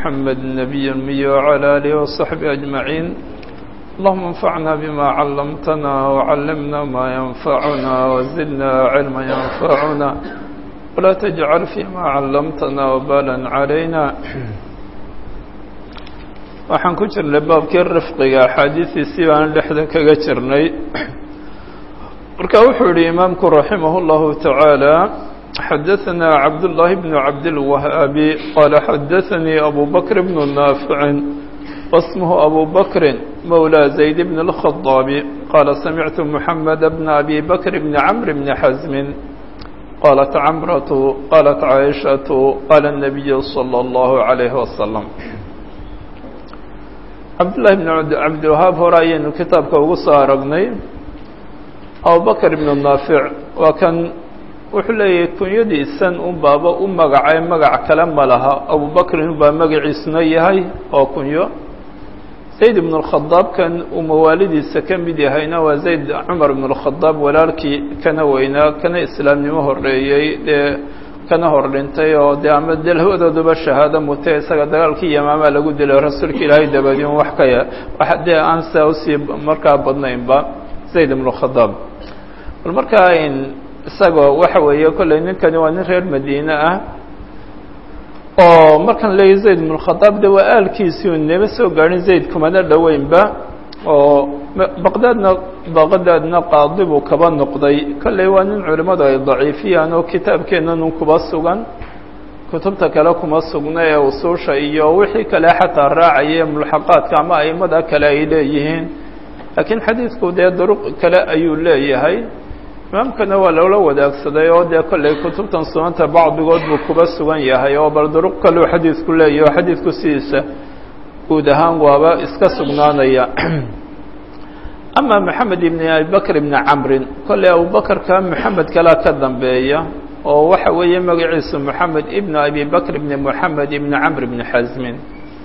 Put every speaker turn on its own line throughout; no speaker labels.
محمد النبي المي وعلى آله وصحبه أجمعين اللهم انفعنا بما علمتنا وعلمنا ما ينفعنا وزدنا علما ينفعنا ولا تجعل فيما علمتنا وبالا علينا waxaan ku jirnay baabkii rifqiga axaadiistiisii baan dhexdan kaga jirnay marka wuxuu yihi imaamku raximah اllahu taعaalى xadaثna cabdالlahi bn cabdilwahaabi qaala xadaثanii abu bakr bn naaficin wasmhu abu bakri mawlى zayd bn اlkhaطaabi qaala samictu muxamed bn abi bakr bn camr bn xasmi qaalat camratu qaalat caaishaةu qaala الnabiyu slى اllahu عalayh waslm cabdullahi bn cabdilwahaab hore ayaynu kitaabka ugu soo aragnay abubakr ibnu naafic waa kan wuxuu leeyahay kunyadiisan un baaba u magacay magac kale ma laha abubakrin baa magaciisuna yahay oo kunyo zayd ibn اlkhadaab kan uu mawaalidiisa ka mid yahayna waa zayd cumar ibn اlkhadaab walaalkii kana weynaa kana islaamnimo horeeyey dee kana hor dhintay oo dee ama dee labadooduba shahaado mutay isaga dagaalkii yamaamaa lagu dilay rasuulka ilaahay dabadiin wax ka ya wax dee aan saa usii markaa badnaynba zayd ibn khadaab bal markaa isagoo waxa weeye kolley ninkani waa nin reer madiine ah oo markaan leeyahy zayd ibn khadaab de waa aalkiisii u nema soo gaadhin zayd kumana dhoweynba oo baqdaadna baqdaadna qaadi buu kaba noqday kolley waa nin culimmadu ay daciifiyaan oo kitaabkeennan kuba sugan kutubta kale kuma sugna ee usuusha iyo wixii kale xataa raacaya mulxaqaadka ama aimada kale ay leeyihiin laakiin xadiidku dee duruq kale ayuu leeyahay imaamkana waa loola wadaagsaday oo dee kolley kutubtan sunanta bacdigood buu kuba sugan yahay oo bal duruq kaleu xadiidku leeyahy oo xadiidku sidiisa guud ahaan waaba iska sugnaanaya ama moxamed ibn abibakr ibni camrin kolley abubakarka moxamed kalaa ka dambeeya oo waxa weeye magaciisu moxamed ibn abi bakr ibni moxamed ibni camr ibni xasmin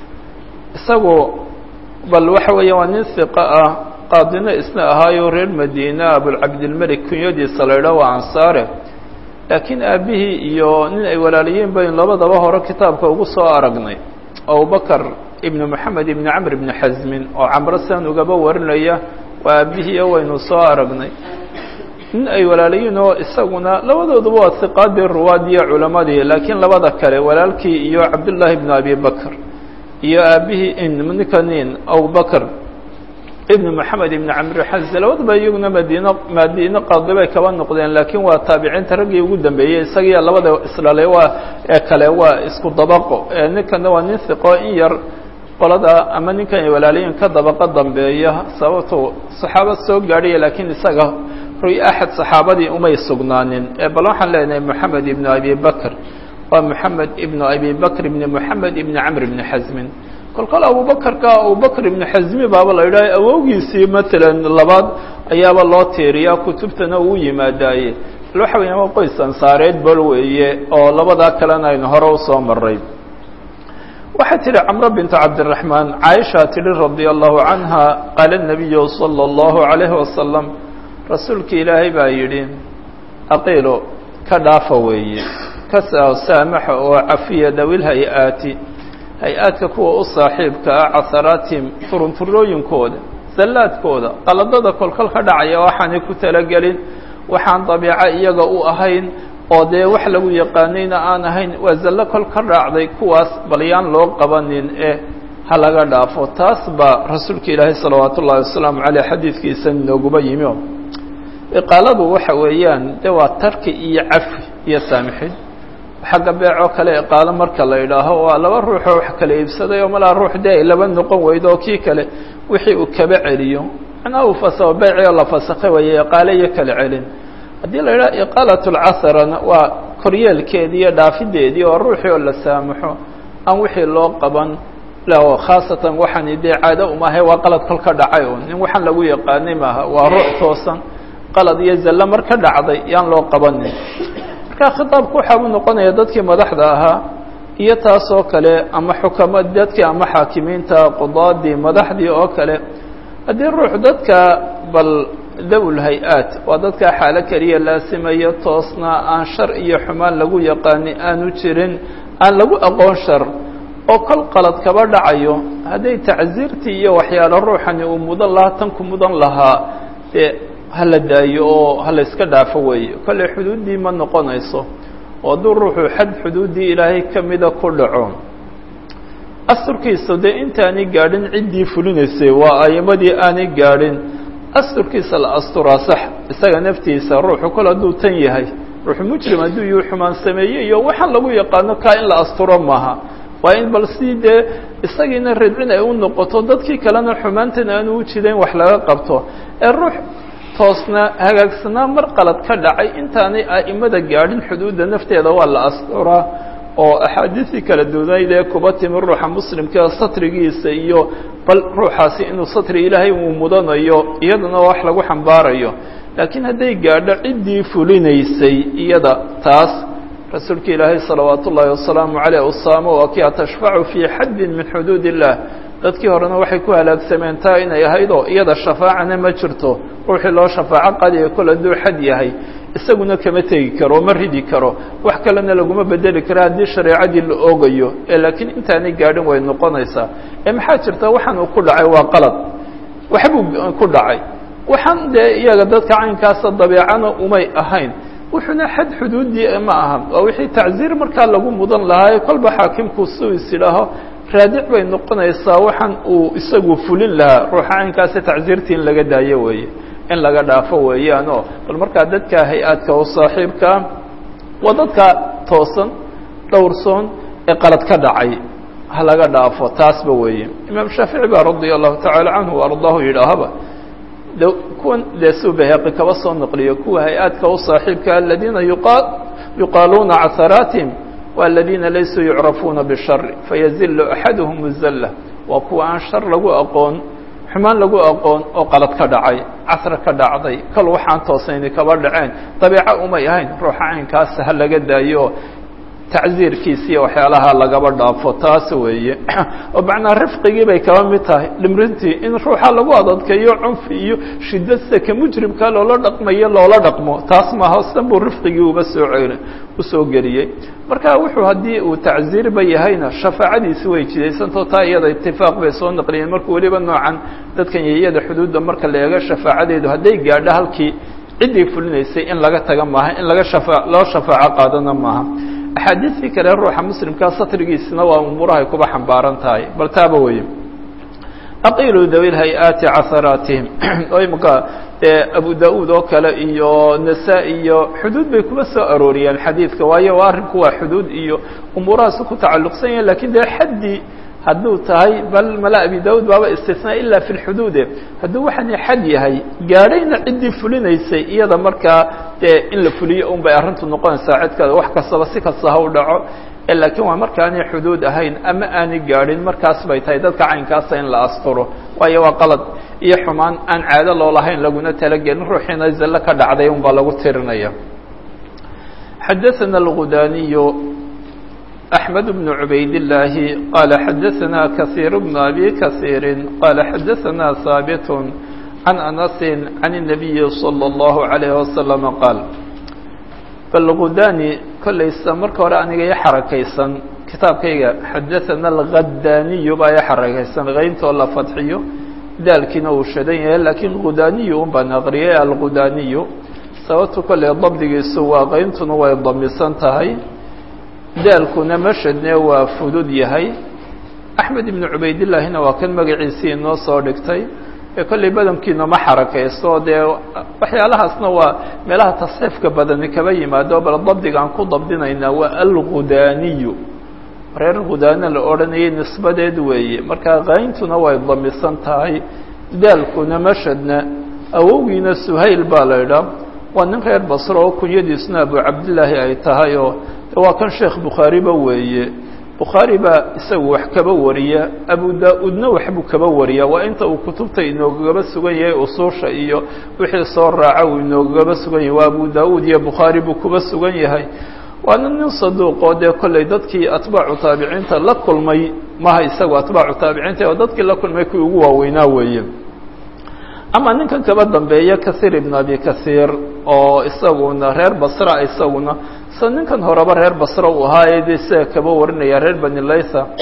isagu bal waxa weeye waa nin hiqo ah qaadino isna ahaayo reer madiina abulcabdilmelik kunyadiisa la idhaah waa ansaare laakiin aabihii iyo nin ay walaalayiin bayn labadaba hore kitaabka ugu soo aragnay abubakr ibn moxamed ibni camr ibni xasmin oo camro sidan ugaba warinaya waa aabihiiyo waynu soo aragnay nin ay walaalayiin oo isaguna labadooduba waa hiqaadii ruwaadiyo culamadii laakiin labada kale walaalkii iyo cabdullaahi ibnu abi bakr iyo aabihii ninkanin abubakr ibn moxamed ibni camr xasmin labaduba iyaguna madiino madiine qaadi bay kaba noqdeen laakiin waa taabiciinta raggii ugu dambeeyey isagiiyo labada isdhalay waa ee kale waa isku dabaqo ninkana waa nin hiqo in yar qolada ama ninkan ay walaalayiin ka dabaqo dambeeya sababto saxaaba soo gaadhaya laakiin isaga ruy axad saxaabadii umay sugnaanin bal waxaan leenahay moxamed ibnu abi bakr waa moxamed ibnu abi bakr ibni moxamed ibni camr ibni xasmin kol kol abubakarka abubakr ibni xasmi baaba la yidhaha awowgiisii matalan labaad ayaaba loo tiiriyaa kutubtana uu yimaadaaye bal waxa weya waa qoys ansaareed bal weeye oo labadaa kalena aynu hore usoo maray waxay tihi camro bintu cabdiraxmaan caaisha tihi radia allahu canha qaala nabiyu sala allahu calayhi wasalam rasuulki ilaahay baa yidhi aqiilo ka dhaafa weeye ka saamaxa oo cafiya dawil hay-aati hay-aadka kuwa u saaxiibka ah casaraatihim furunfurooyinkooda sallaadkooda qaladada kolkol ka dhacaya waxaanay ku talagelin waxaan dabiico iyaga u ahayn oo dee wax lagu yaqaanayna aan ahayn waa zallo kol ka raacday kuwaas bal yaan loo qabanin eh ha laga dhaafo taas baa rasuulka ilaahay salawaatu ullahi wasalaamu caleyh xadiidkiisa nooguba yimi o iqaaladu waxa weeyaan de waa tarki iyo cafi iyo saamixin xagga beecoo kale iqaalo marka la idhaaho waa laba ruuxoo wax kala iibsaday oo malaa ruux dee ay laba noqon weydo oo kii kale wixii uu kaba celiyo macnaha uu fasaho beecii la fasakhay waye iqaale iyo kala celin haddii la yidhaha iqaalat lcasarana waa koryeelkeedii iyo dhaafideedii oo ruuxii oo la saamaxo aan wixii loo qaban khaasatan waxaani dee caado umahay waa qalad kol ka dhacay un nin waxaan lagu yaqaanay maaha waa ruux toosan qalad iyo zallo mar ka dhacday yaan loo qabanin marka khitaabku waxaa u noqonaya dadkii madaxda ahaa iyo taas oo kale ama xukama dadkii ama xaakimiinta qudaadii madaxdii oo kale haddii ruux dadka bal dawl hay-aat waa dadkaa xaalo keliya laasimayo toosna aan shar iyo xumaan lagu yaqaani aanu jirin aan lagu aqoon shar oo kol qalad kaba dhacayo hadday tacsiirtii iyo waxyaalo ruuxani uu mudan lahaa tan ku mudan lahaa dee hala daayo oo hala iska dhaafo weeye kolley xuduuddii ma noqonayso oo hadduu ruuxu xad xuduuddii ilaahay ka mida ku dhaco asturkiisa dee intaanay gaadhin ciddii fulinaysay waa ayimadii aanay gaadhin asturkiisa la asturaa sax isaga naftiisa ruuxu kol hadduu tan yahay ruuxu mujrim hadduu yuu xumaan sameeyey iyo waxaan lagu yaqaano kaa in la asturo maaha waa in bal si dee isagiina radcin ay u noqoto dadkii kalena xumaantan aanu u jidayn wax laga qabto ee ruux toosna hagaagsanaa mar qalad ka dhacay intaanay a'imada gaadhin xuduudda nafteeda waa la asturaa oo axaadiisii kala duwanayd ee kuba timi ruuxa muslimkaa satrigiisa iyo bal ruuxaasi inuu satri ilaahay uu mudanayo iyadana wax lagu xambaarayo laakiin hadday gaadho ciddii fulinaysay iyada taas rasuulka ilaahay salawaat ullaahi wasalaamu caleyh usaamo waa kii atashfacu fii xaddin min xuduud illah dadkii horena waxay ku halaagsameen taa inay ahaydoo iyada shafaacana ma jirto ruuxii loo shafaaco qadiya kol hadduu xad yahay isaguna kama tegi karo ma ridi karo wax kalena laguma bedeli kara haddii shareecadii la oogayo ee laakiin intaanay gaadhin way noqonaysaa ee maxaa jirta waxaan uu ku dhacay waa qalad waxbuu ku dhacay waxaan dee iyaga dadka caynkaasa dabeecana umay ahayn wuxuuna xad xuduudii ma aha waa wixii tacsiir markaa lagu mudan lahaa kolba xaakimku suu is idhaaho raadic bay noqonaysaa waxaan uu isagu fulin lahaa ruuxa caynkaasi tacsiirtii in laga daayo weeye in laga dhaafo weeyaanoo bal markaa dadka hay-aadka oo saaxiibkaa waa dadka toosan dhowrsoon ee qalad ka dhacay ha laga dhaafo taasba weeye imaam shaafici baa radia allahu tacaala canhu ardaahu yidhaahaba de kuwan dee suu baheeqi kaba soo naqliyo kuwa hay-aadka u saaxiibka aladiina yuqaaluuna casaraatihim wa aladiina laysuu yucrafuuna bishari fayazilu axaduhum zalla waa kuwa aan shar lagu aqoon xumaan lagu aqoon oo qalad ka dhacay casra ka dhacday kal waxaan toosayni kaba dhaceen dabeeco umay ahayn ruuxa caynkaas ha laga daayo tacsiirkiisa iyo waxyaalaha lagaba dhaafo taas weeye oo macnaa rifqigii bay kaba mid tahay dhimrintii in ruuxa lagu adadkeeyo cunfi iyo shidad sida ka mujrimka loola dhaqmayo loola dhaqmo taas maaha san buu rifqigii uba soo cel usoo geliyey marka wuxuu haddii uu tacsiirba yahayna shafaacadiisi way jidaysantao taa iyada itifaaq bay soo naqliyeen marka weliba noocan dadkan yayada xuduudda marka la eego shafaacadeedu hadday gaadho halkii ciddii fulinaysay in laga taga maaha in laga shafa loo shafaaco qaadana maaha axaadiistii kale ruuxa muslimkaa satrigiisina waa umuurahay kuba xambaaran tahay bal taaba weye aqilu dawi hay-aati casaraatihim oo imaka abu da-uud oo kale iyo nasa-i iyo xuduud bay kuma soo arooriyeen xadiidka waayo arrinku waa xuduud iyo umuurahaasi ku tacalluqsan yahin lakin dee xaddii hadduu tahay bal mala abi da-uud baaba istisnaa ila fi lxuduude hadduu waxaani xad yahay gaadhayna ciddii fulinaysay iyada markaa dee in la fuliyo un bay arrintu noqonaysaa cidkada wax kastaba si kasta ha u dhaco laakiin waa markaanay xuduud ahayn ama aanay gaadhin markaas bay tahay dadka caynkaasa in la asturo waayo waa qalad iyo xumaan aan caado loolahayn laguna talagelin ruuxiina zallo ka dhacday un baa lagu tirinaya xadaثana اlgudaniyu أحمد بن عبيد الله قال حدثنا كثير بن أبي كثير قال حدثنا ثابت عن أنس عن النبي صلى الله عليه وسلم قال فالغداني كل استمر كوراني يحركيسا كتاب كيغا حدثنا الغداني با يحركيسا غينت ولا فتحيو ذلك وشدين لكن غداني بنغريه الغداني سوت كل ضبط سوا غينت وي ضمسان تهي daalkuna mashadne waa fudud yahay axmed ibnu cubaydillaahina waa kan magaciisii inoo soo dhigtay ee kollay badankiina ma xarakaysto dee waxyaalahaasna waa meelaha tasxiifka badani kaba yimaado bal dabdigaan ku dabdinaynaa waa algudaaniyu reer gudaana la odhanayay nisbadeed weeye marka qayntuna way damisan tahay daalkuna mashadna awowgiina suhayl baa la idhaa waa nin reer basro oo kunyadiisuna abu cabdillaahi ay tahay oo waa kan sheekh bukhaariba weeye bukhaari baa isagu wax kaba wariya abu daa-uudna waxbuu kaba wariya waa inta uu kutubta inoogaba sugan yahay usuusha iyo wixii soo raaca uu inoogaba sugan yahay waa abu daa-uud iyo bukhaari buu kuba sugan yahay waana nin saduuqoo dee kollay dadkii atbaacu taabiciinta la kulmay maha isagu atbaacu taabiciinta oo dadkii la kulmay kuwii ugu waaweynaa weeye ama ninkan kaba dambeeya kahiir ibn abi kahiir oo isaguna reer basra isaguna sa ninkan horeba reer basra uu ahaa ee de isaga kaba warinaya reer bani laytha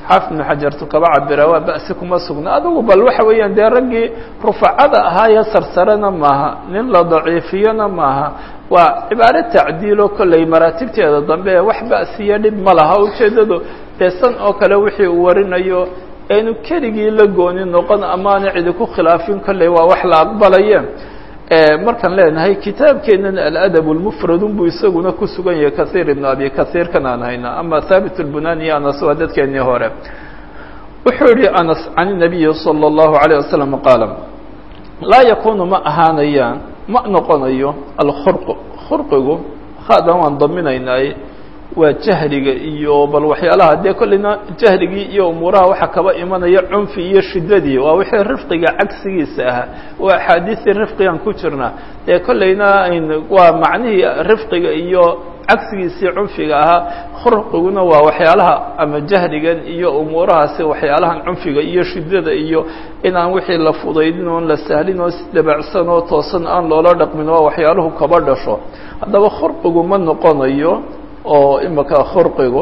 xaafid ibnu xajartu kaba cabira waa ba'si kuma sugna adugu bal waxa weeyaan dee raggii rufacada ahaayee sarsarena maaha nin la daciifiyona maaha waa cibaaro tacdiilo kolley maraatibteeda dambe ee wax ba'siya dhib ma laha ujeeddadu dee san oo kale wixii uu warinayo aynu keligii la gooni noqon amaana cidi ku khilaafin kolley waa wax la aqbalaye markaan leenahay kitaabkeenan aladab lmufradun buu isaguna ku sugan yahay kasiir ibn abi kasiir kan aan hayna ama haabit lbunani iyo anas waa dadkeenii hore wuxuu yihi anas can nabiyi salى اllahu alayه wasalam qaala laa yakunu ma ahaanayaan ma noqonayo alkhurq khurqigu haadan waan daminaynay waa jahliga iyo bal waxyaalaha dee kolleyna jahligii iyo umuuraha waxaa kaba imanaya cunfi iyo shidadii waa wixii rifqiga cagsigiisa ahaa waa axaadiistii rifqigan ku jirna dee kolleyna waa macnihii rifqiga iyo cagsigiisii cunfiga ahaa khurqiguna waa waxyaalaha ama jahligan iyo umuurahaasi waxyaalahan cunfiga iyo shidada iyo inaan wixii la fudaydin oon la sahlin oo isdabacsan oo toosan aan loola dhaqmin waa waxyaaluhu kaba dhasho haddaba khurqigu ma noqonayo oo imika khurqigu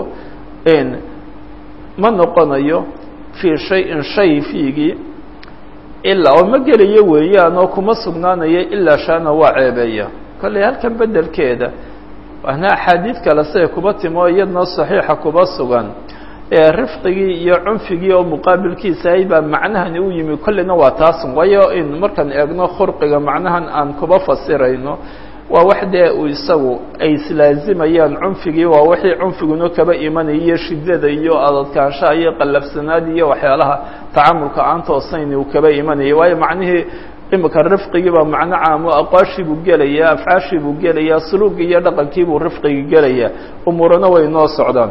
ma noqonayo fii shayin shay fiigii ilaa oo ma gelayo weeyaan oo kuma sugnaanayo ilaa shaana waa ceebeeya kolley halkan bedelkeeda waana axaadiid kale siday kuba timo iyadna saxiixa kuba sugan ee rifqigii iyo cunfigii oo muqaabilkiisa ahay baa macnahani u yimi kolleyna waa taasun waayo in markaan eegno khurqiga macnahan aan kuba fasirayno waa wax dee uu isagu ay islaazimayaan cunfigii waa wixii cunfiguna kaba imanaya iyo shidada iyo adadkaanshaha iyo qallafsanaad iyo waxyaalaha tacamulka aan toosayn uu kaba imanaya waayo macnihii imika rifqigii baa macno caamo aqwaashii buu gelaya afcaashii buu gelaya suluugii iyo dhaqankii buu rifqigii gelaya umuurana way noo socdaan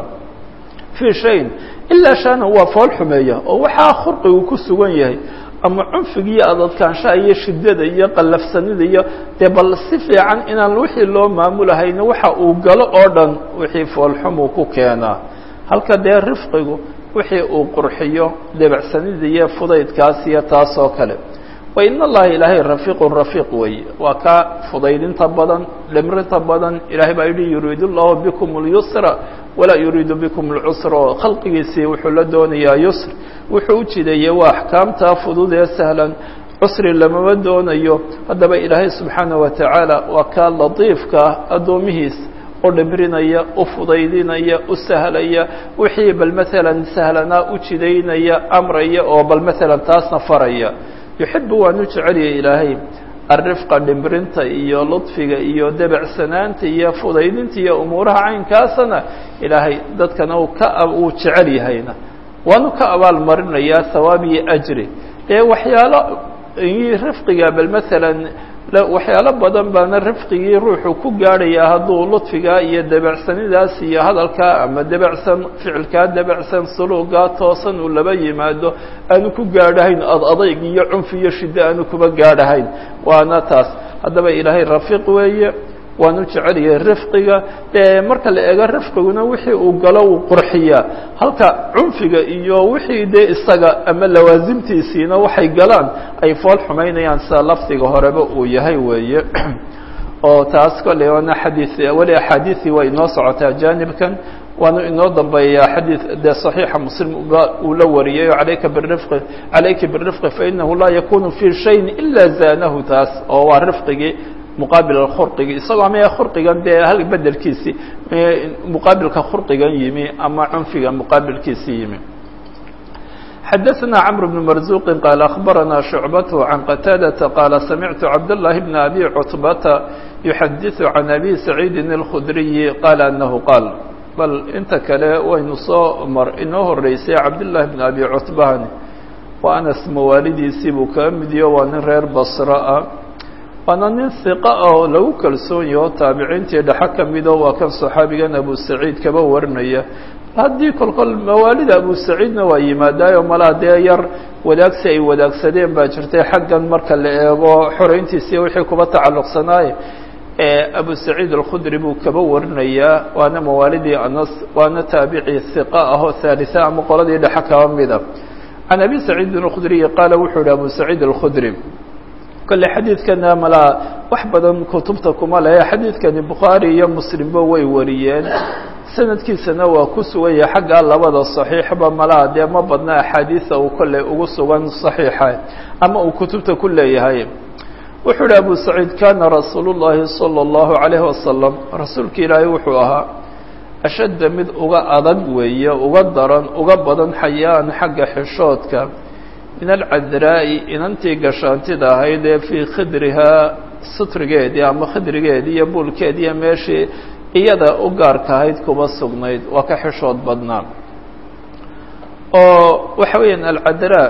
fii shayin ilaa shaana waa fool xumeeya oo waxaa khurqigu ku sugan yahay ama cunfiga iyo adadkaanshaha iyo shidada iyo qallafsanida iyo dee bal si fiican inaan wixii loo maamulahayna waxa uu galo oo dhan wixii foolxumuu ku keenaa halka dee rifqigu wixii uu qurxiyo debacsanida iyo fudaydkaas iyo taas oo kale wa in allaha ilaahay rafiiqun rafiiq weeye waa kaa fudaydinta badan dhimrinta badan ilahay baa yidhi yuriidu llahu bikum اlyusra walaa yuriidu bikum اlcusra oo khalqigiisii wuxuu la doonayaa yusr wuxuu u jideeyey waa axkaamtaa fudud ee sahlan cusri lamama doonayo haddaba ilaahay subxaanaه wa tacaala waa kaa latiifkaa addoomihiis u dhibrinaya u fudaydinaya u sahlaya wixii bal maalan sahlanaa u jidaynaya amraya oo bal maalan taasna faraya yuxibu waan u jeceliyay ilaahay alrifqa dhimrinta iyo ludfiga iyo debacsanaanta iyo fudaydinta iyo umuuraha caynkaasana ilaahay dadkana uu ka uu jecel yahayna waanu ka abaal marinayaa hawaab iyo ajri ee waxyaalo rifqiga bal maalan waxyaalo badan baana rifqigii ruuxu ku gaadhayaa hadduu ludfigaa iyo debacsanidaas iyo hadalkaa ama debacsan ficilkaa debacsan suluugaa toosan uu laba yimaado aanu ku gaadhahayn ad adayg iyo cunfi iyo shiddo aanu kuba gaadhahayn waana taas haddaba ilaahay rafiiq weeye waanu jecelyahay rifqiga ee marka la eego rifqiguna wixii uu galo uu qurxiyaa halka cunfiga iyo wixii dee isaga ama lawaasimtiisiina waxay galaan ay fool xumaynayaan sida lafdiga horeba uu yahay weeye oo taas kolley waana xadii weli axaadiisii waa inoo socotaa jaanibkan waanu inoo dambeeyaa xadiid dee صaxiixa muslim uu la wariyay alayka birifqi calayka birifqi fainahu laa yakunu fi shayin ila zaanahu taas oo waa rifqigii muqaabil khurqigi isagoo ama khurqigan dee hal bedelkiisi muqaabilka khurqigan yimi ama cunfiga muqaabilkiisi yimi xadaثna cمr بن marزuqi qaal aخbarana شhucbaة can qataadaةa qaala samictu cabdالlahi bn abi cutbata yuxadiثu can abi saciidi الkhudriyi qaala anahu qaal bal inta kale waynu soo mar inoo horeysay cabdالlahi bn abi cutbahani waa anas mawaalidiisii buu kaga midiyo waa nin reer basra ah waana nin hiqa ah oo lagu kalsoon yaho taabiciintii dhexe ka mido waa kan saxaabigan abu saciid kaba warinaya haddii kolkol mawaalida abu saciidna waa yimaadaayo malaa dee yar wadaagsi ay wadaagsadeen baa jirtay xaggan marka la eego xoreyntiisii wixii kuba tacalluqsanaaye abu saciid alkhudri buu kaba warinayaa waana mawaalidii anas waana taabici hiqa ah oo haalisa ama qoladii dhexe kaba mida can abi saciidin alkhudriyi qaala wuxuu yihi abu saciid alkhudri kolle xadiidkana malaa wax badan kutubta kuma lehe xadiidkani bukhaari iyo muslimba way wariyeen sanadkiisana waa ku sugan yahay xaggaa labada saxiixba malaha dee ma badna axaadiisa uu kolley ugu sugan saxiixa ama uu kutubta ku leeyahay wuxuu uhi abu saciid kana rasuulu llahi salى اllahu عalayhi wasalam rasuulka ilaahay wuxuu ahaa ashadda mid uga adag weeye uga daran uga badan xayaan xagga xishoodka min alcadraa'i inantii gashaantida ahayd ee fii khidrihaa sutrigeedii ama khidrigeedii iyo buulkeedii iyo meeshii iyada u gaarka ahayd kuma sugnayd waa ka xishood badnaa oo waxa weeyaan alcadraa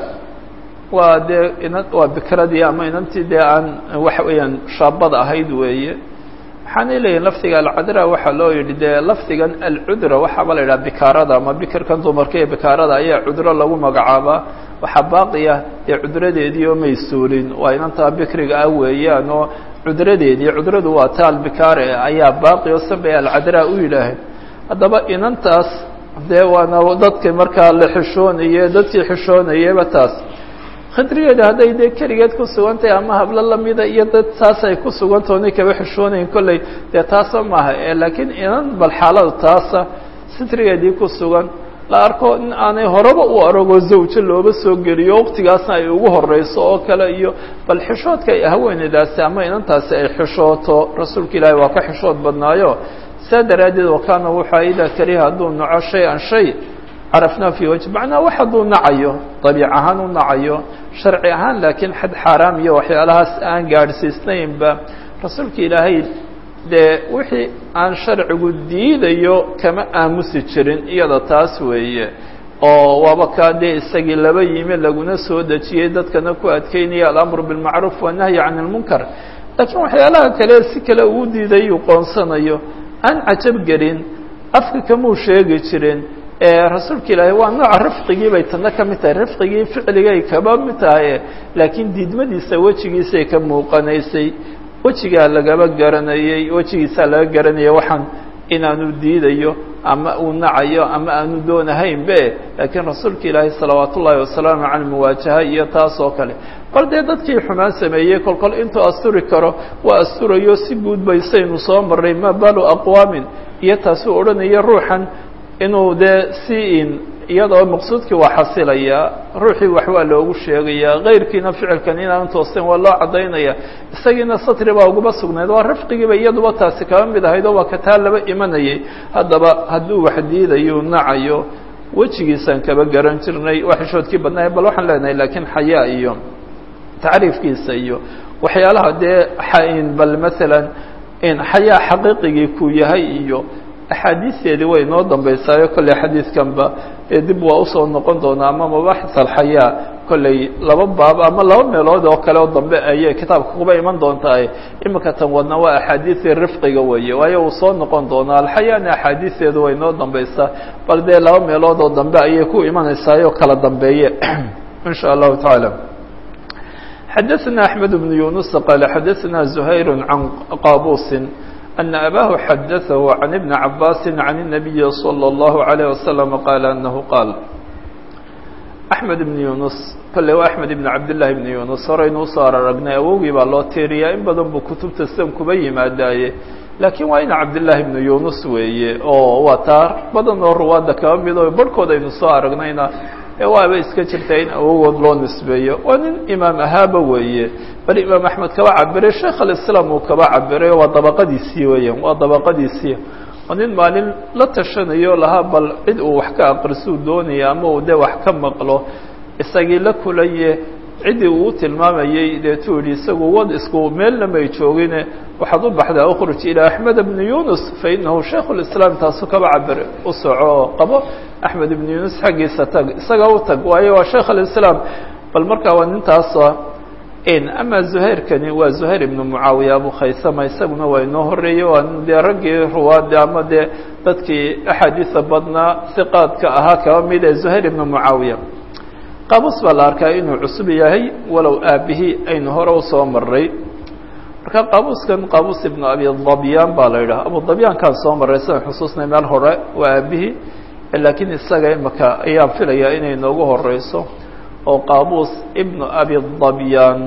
waa dee inan waa bikradii ama inantii dee aan waxa weeyaan shaabada ahayd weeye waxaanay leeyihin lafdiga alcadraa waxaa loo yidhi dee lafdigan alcudra waxaaba la yidhaha bikaarada ama bikirkan dumarka ee bikaarada ayaa cudro lagu magacaabaa waxaa baaqiya dee cudradeedii oo may suulin waa inantaa bikriga ah weeyaan oo cudradeedii cudradu waa ta albikaare ayaa baaqi oo sabay alcadraa u yidhaaheen haddaba inantaas dee waana dadka markaa la xishoonaye dadkii xishoonayeba taas khidrigeeda hadday dee keligeed ku sugantahay ama hablo lamida iyo dad taas ay ku sugantaho kaba xishoonayin kolley dee taasa maaha e laakiin inan bal xaalada taasa sitrigeedii ku sugan la arko in aanay horeba u aragoo zawjo looba soo geliyo waqtigaasna ay ugu horeyso oo kale iyo bal xishoodka ay haweeneydaasi ama inantaasi ay xishooto rasuulka ilaahi waa ka xishood badnaayo saa daraaddeed wakaana wuxua idaa kariha hadduu naco shay-an shay carafnaa fii wajh macnaa wax hadduu nacayo dabiic ahaan u nacayo sharci ahaan laakiin xad xaaraam iyo waxyaalahaas aan gaadhsiisnaynba rasuulka ilaahay dee wixii aan sharcigu diidayo kama aamusi jirin iyada taas weeye oo waaba kaa dee isagii laba yimi laguna soo dejiyey dadkana ku adkeynaya alamru bilmacruuf wanahyi can ilmunkar laakiin waxyaalaha kale si kale uu diiday uu qoonsanayo aan cajab gelin afka kamuu sheegi jirin rasuulka ilaahay waa nooca rifqigii bay tana ka mid tahay rifqigii ficligay kaba mid tahay laakiin diidmadiisa wejigiisay ka muuqanaysay wejigaa lagaba garanayey wejigiisaa laga garanaya waxaan inaanu diidayo ama uu nacayo ama aanu doonahaynbe laakiin rasuulka ilaahay salawaat ullaahi wasalaamu caley muwaajaha iyo taas oo kale bal dee dadkii xumaan sameeyey kol kol intuu asturi karo waa asturayo si guud baysaynu soo marray ma balu aqwaamin iyo taasuu odhanaya ruuxan inuu dee si in iyadoo maqsuudkii waa xasilayaa ruuxii wax waa loogu sheegayaa kayrkiina ficilkan inaan toosten waa loo caddaynaya isagiina satri baa ugaba sugnayd waa rifqigiiba iyaduba taasi kaba mid ahayd oo waa kataa laba imanayay haddaba hadduu wax diidayo nacayo wejigiisaan kaba garan jirnay waa xishoodkii badnaaye bal waxaan leenahay laakiin xayaa iyo tacriifkiisa iyo waxyaalaha dee xain bal maalan in xayaa xaqiiqigii ku yahay iyo axaadiisteedii way inoo dambaysaayo kolley xadiidkanba ee dib waa usoo noqon doonaa ama mabaaxis alxayaa kolley laba baab ama laba meelood oo kale oo dambe ayay kitaabka kuba iman doontaa iminka tan wadna waa axaadiisii rifqiga weeye waayo uu soo noqon doonaa alxayaana axaadiisteedu way inoo dambaysaa bal dee laba meelood oo dambe ayay ku imanaysaayoo kala dambeeye in sha allahu tacaala xadaثna أحmed بن yuنuس qال xadaثna زhayr عan qاbوس أن أbاه xadaثه عن بن عabاس عن النبي صلى الله عليه وسلم qال أنه qاal أحmed بن yuنuس kole waa أحmed بن cabdاللahi بن yuنuس horaynu usoo araragnay awowgii baa loo tiiriyaa in badan buu kutubta san kuba yimaadaaye laakiin waa ina cabdاللahi بن yuنuس weeye oo waa taa badan oo ruwaada kaba mid o barhkood aynu soo aragnayna waaba iska jirtaa in awogood loo nisbeeyo waa nin imaam ahaaba weeye bal imaam axmed kaba cabiray sheekh alislaam uu kaba cabiray waa dabaqadiisii weeyaan waa dabaqadiisii waa nin maalin la tashanayo lahaa bal cid uu wax ka aqrisuu doonaya ama uu dee wax ka maqlo isagii la kulaye ciddii uu tilmaamayey deetuu yihi isagu wad isku meelna may joogine waxaad u baxdaa ukhruj ilaa axmed bni yunus fa inahu shaikh lislaam taasu kaba cabir u soco oo qabo axmed ibn yunus xaggiisa tag isaga u tag waayo waa sheikh alislaam bal markaa waa nintaasa ama zuhayrkani waa zuhayr ibnu mucaawiya abu khaysama isaguna waa inoo horeeyey waa dee raggii ruwaada ama dee dadkii axaadiisa badnaa hiqaadka ahaa kaba mid ee zuhayr ibnu mucaawiya qaabus baa la arkaa inuu cusub yahay walow aabihii aynu hore usoo maray marka qaabuskan qaabus ibnu abi dabyaan baa la yidhaha abu dabyaankaan soo maray sidan xusuusnay meel hore waa aabihii laakiin isaga imaka ayaan filayaa inay noogu horeyso oo qaabus ibnu abi dabyaan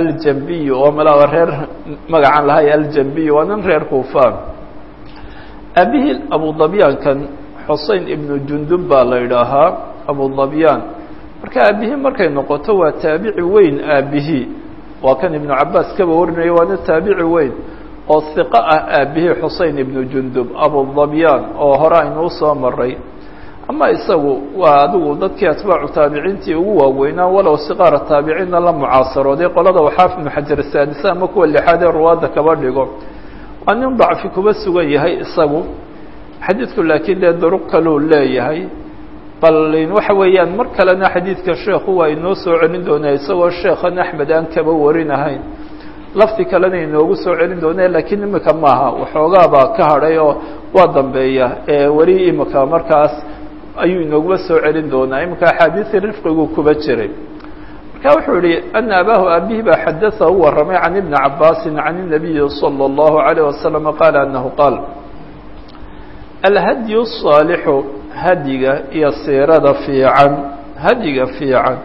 aljambiy oo malaa reer magacan lahay aljambiy waa nin reer kuufaan aabihii abudabyaankan xusein ibnu jundub baa la idhaahaa abudabyaan marka aabihii markay noqoto waa taabici weyn aabihii waa kan ibnu cabaas kaba warinaya waana taabici weyn oo hiqo ah aabihii xusein ibnu jundub abudabyaan oo hore aynuu soo maray ama isagu waa adigu dadkii atbaacu taabiciintii ugu waaweynaa walow siqaara taabiciinna la mucaasarooday qolada waxaaf ibnu xajar saadisa ama kuwa lixaad ee ruwaadda kaba dhigo waa nin dacfi kuba sugan yahay isagu xadiidku laakiin dee duruq kaluu leeyahay bal waxa weeyaan mar kalena xadiidka sheekhu waa inoo soo celin doonaa isagoo sheekhan axmed aan kaba warinahayn lafdi kalena inoogu soo celin doonaa laakiin imika maaha waxoogaabaa ka hadhay oo waa dambeeya ee weli imika markaas ayuu inooguba soo celin doonaa iminka axaadiisii rifqigu kuba jiray marka wuxuu yihi ana abaahu aabihi baa xadaثa u waramay can ibni cabaasi can الnabiyi salى الlahu عalيه wasalam qaala anahu qaal alhadyu الصaalixu hadyiga iyo siirada fiican hadyiga fiican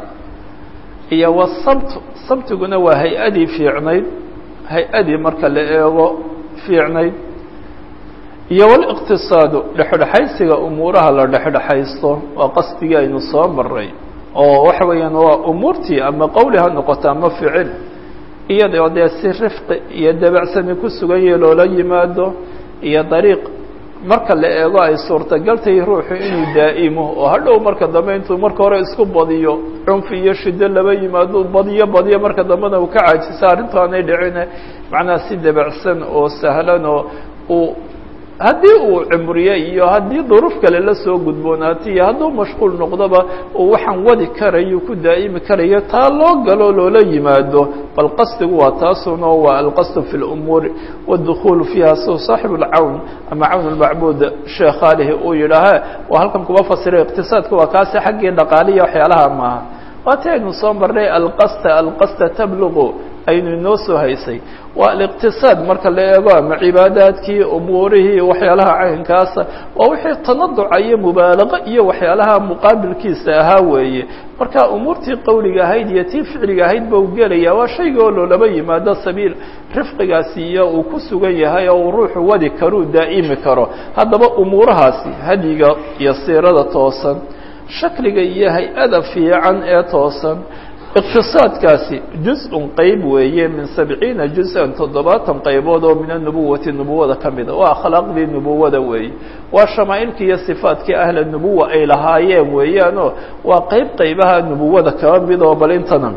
iyo wsabt sabtiguna waa hay-adii fiicnayd hay-adii marka la eego fiicnayd iyo wاliqtisaadu dhexdhexaysiga umuuraha la dhexdhexaysto waa qasdigii aynu soo maray oo waxa weeyaan waa umuurtii ama qowli ha noqoto ama ficil iyadoo dee si rifqi iyo dabacsani ku sugan yahe loola yimaado iyo dariiq marka la eego ay suurtagaltahay ruuxu inuu daa'imo oo hadhow marka dambe intuu marka hore isku badiyo cunfi iyo shido laba yimaado badiyo badiyo marka dambena uu ka caajisa arrintu aanay dhicine macnaha si dabacsan oo sahlan oo uu haddii uu cimriye iyo haddii duruuf kale la soo gudboonaatay iyo hadduu mashquul noqdoba uu waxaan wadi karayo ku daa'imi karayo taa loo galo loola yimaado bal qasdigu waa taasuna waa alqasdu fi lumuuri wاdukhuulu fiiha sida saaxibu اlcawn ama cawn اlmacbuud sheekh alihi uu yidhaaha waa halkan kuba fasiray iqtisaadka waa kaasi xaggii dhaqaaliya waxyaalaha maaha waati aynu soo marnay alqasta alqasta tabluqu aynu inoo soo haysay waa aliqtisaad marka la eego ama cibaadaadkii umuurihii waxyaalaha caynkaasa waa wixii tanaduca iyo mubaalaqo iyo waxyaalaha muqaabilkiisa ahaa weeye marka umuurtii qowliga ahayd iyo tii ficliga ahayd ba u gelaya waa shayga oo loolaba yimaado sabiil rifqigaasi iyo uu ku sugan yahay oo uu ruuxu wadi karuu daa'imi karo haddaba umuurahaasi hadyiga iyo siirada toosan shakliga iyo hay-ada fiican ee toosan iqtisaadkaasi juz-un qeyb weeye min sabciina juz-an toddobaatan qaybood oo min anubuwati nubuwada ka mida waa akhlaaqdii nubuwada weeye waa shamaa'ilkii iyo sifaadkii ahla nubuwa ay lahaayeen weeyaanoo waa qeyb qeybaha nubuwada kaba mid oo bal intana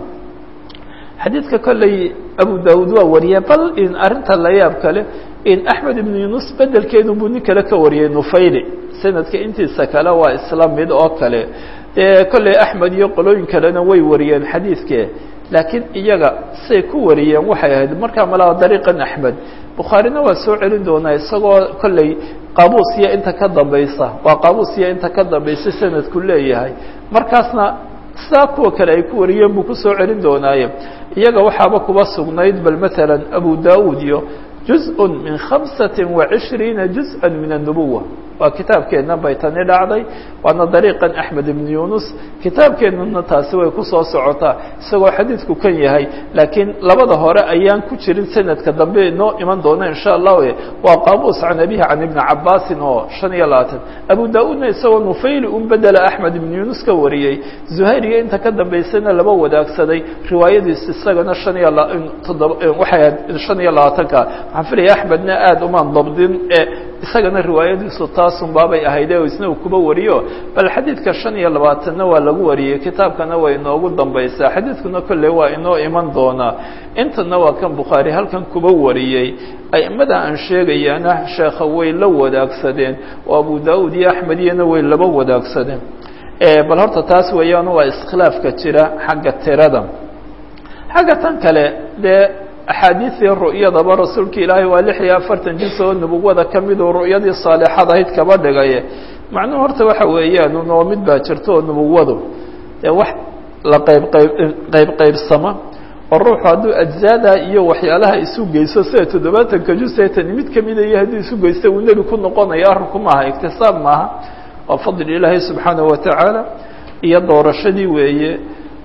xadiidka kolley abu daawuud waa wariyay bal in arrinta la yaab kale in axmed ibnu yunus bedelkeedu buu nin kale ka wariyey nufayli sanadka intiisa kale waa isla mid oo kale dee kolley axmed iyo qolooyin kalena way wariyeen xadiidke laakiin iyaga say ku wariyeen waxay ahayd markaa malaa dariiqan axmed bukhaarina waa soo celin doonaa isagoo kolley qaabuus iyo inta ka dambaysa waa qaabuus iyo inta ka dambaysa sanadku leeyahay markaasna sidaa kuwa kale ay ku wariyeen buu kusoo celin doonaaye iyaga waxaaba kuba sugnayd bal maala abu daud iyo juzء min hamسaةi وaعishriina juzءa min الnubuwa waa kitaabkeenna bay tani dhacday waana dariiqan axmed ibn yunus kitaabkeennana taasi way kusoo socotaa isagoo xadiidku kan yahay laakiin labada hore ayaan ku jirin sanadka dambe inoo iman doona in sha allah waa qaabuus can abihi can ibni cabaasin oo shan iyo labaatan abu da-uudna isagoo nufayli un bedela axmed ibn yunus ka wariyey zuhayriga inta ka dambaysana laba wadaagsaday riwaayadiis isagana shan iyo toddoba waxay ahayd shan iyo labaatanka waxaan filaya axmedna aada umaan dabdin ee isagana riwaayadiisu taasun baabay ahayde oo isna uu kuba wariyo bal xadiidka shan iyo labaatanna waa lagu wariyey kitaabkana way inoogu dambaysaa xadiidkuna kolley waa inoo iman doonaa intana waa kan bukhaari halkan kuba wariyey aimada aan sheegayana sheekha way la wadaagsadeen oo abu da-uud iyo axmed iyana way laba wadaagsadeen bal horta taas weeyaan waa iskhilaafka jira xagga tirada xagga tan kale dee axaadiidii ru'yadaba rasuulka ilaahay waa lix iyo afartan jins oo nubuwada ka miduu ru'yadii saalixad ahayd kaba dhigaye macnuhu horta waxa weeyaan unoo mid baa jirto oo nubuwadu dee wax la qayb qayb qayb qaybsama oo ruuxu hadduu ajzaada iyo waxyaalaha isu geyso sida toddobaatanka juseetani mid kamida iyo hadduu isu geysta uu nebi ku noqonayo arrinku maaha iktisaab maaha waa fadli ilaahay subxaanahu watacaala iyo doorashadii weeye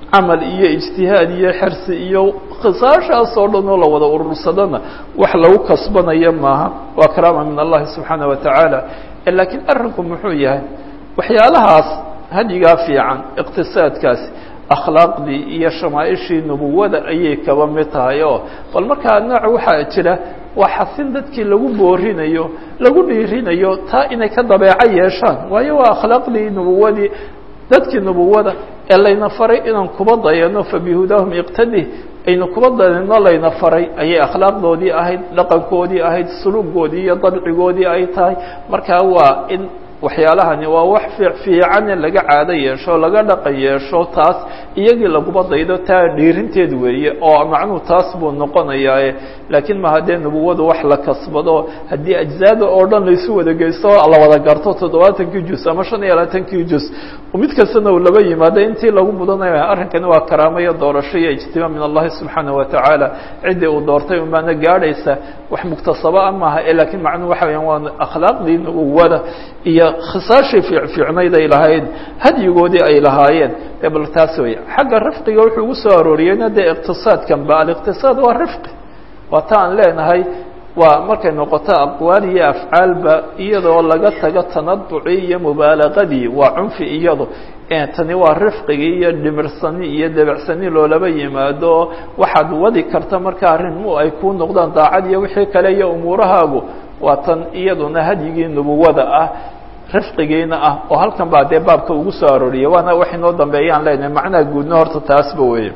camal iyo ijtihaad iyo xersi iyo khisaashaas oo dhan oo la wada urursadana wax lagu kasbanaya maaha waa karaama min allahi subxaana wa tacaala laakiin arrinku muxuu yahay waxyaalahaas hadyigaa fiican iqtisaadkaasi akhlaaqdii iyo shamaaishii nubuwada ayay kaba mid tahay oo bal markaa nooc waxaa jira waa xasin dadkii lagu boorinayo lagu dhiirinayo taa inay ka dabeeco yeeshaan waayo waa akhlaaqdii nubuwadii dadkii nubuwada ee layna faray inaan kuba dayano fabihudaahum iqtadi aynu kuba dayano layna faray ayay akhlaaqdoodii ahayd dhaqankoodii ahayd suluugoodii iyo dabcigoodii ay tahay markaa waa in waxyaalahani waa wax fiican in laga caado yeesho laga dhaqan yeesho taas iyagii laguba daydo taa dhiirinteed weeye oo macnuhu taas buu noqonayaa laakiin ma haddee nubuwadu wax la kasbado haddii ajzaada oo dhan laysu wada geysto la wada garto toddobaatankii juz ama shan iyo labaatankii juz mid kastana uu laba yimaado intii lagu mudanaya arrinkani waa karaamo iyo doorasho iyo ijtimaa min allahi subxaana wa tacaala ciddii uu doortay unbaana gaadhaysa wax muktasaba a maaha laakiin macnuhu waxa weyaan waa akhlaaqdii nubuwada iyo khisaashii fiicfiicnayd ay lahayd hadyigoodii ay lahaayeen e bal taas wey xagga rifqiga wuxuu ugu soo arooriyeyna dee iqtisaadkan ba aliqtisaad waa rifqi waa ta aan leenahay waa markay noqoto aqwaal iyo afcaalba iyadoo laga tago tanaducii iyo mubaalaqadii waa cunfi iyado tani waa rifqigii iyo dhimirsani iyo debecsani loolaba yimaado waxaad wadi karta marka arrinmu ay kuu noqdaan daacad iyo wixii kale iyo umuurahaagu waa tan iyaduna hadyigii nubuwada ah rifqigiina ah oo halkan baa dee baabka ugu soo arooriyay waana wax inoo dambeeyaan leenahay macnaha guudna horta taasba weeye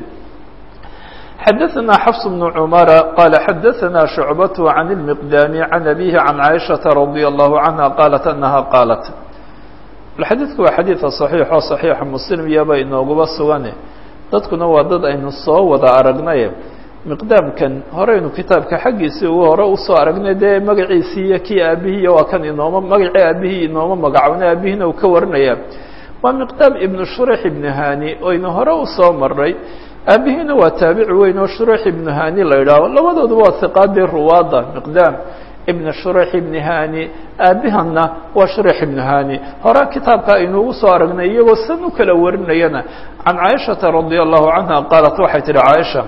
xadaثna xفs بن cmر qال xadaثna شhuعbaة عan الmiqdاm عan أbيه عan caiشhaةa رadي الlaه عanهa qاaلaت أنaha qاaلaت xadiidku waa xadiiثa صaحيiح oo صaحيixa mslim iyaba inooguba sugane dadkuna waa dad aynu soo wada aragnay miqdaamkan horeynu kitaabka xaggiisii ugu hore usoo aragnay dee magaciisii iyo kii aabihiiy waa kan inooma magacii aabihii inooma magacowna aabihiina uu ka warinaya waa miqdaam ibnu shurix ibnu hani oynu hore usoo maray aabihiina waa taabici weyn oo shurix ibnu hani la yidhaaho labadooduba waa hiqaadii ruwaada miqdaam ibn shurix ibni hani aabihanna waa shurix ibnu hani hore kitaabka aynuugu soo aragnay iyagoo san u kala warinayana can caaishata radi allahu canha qaalat waxay tihi caaisha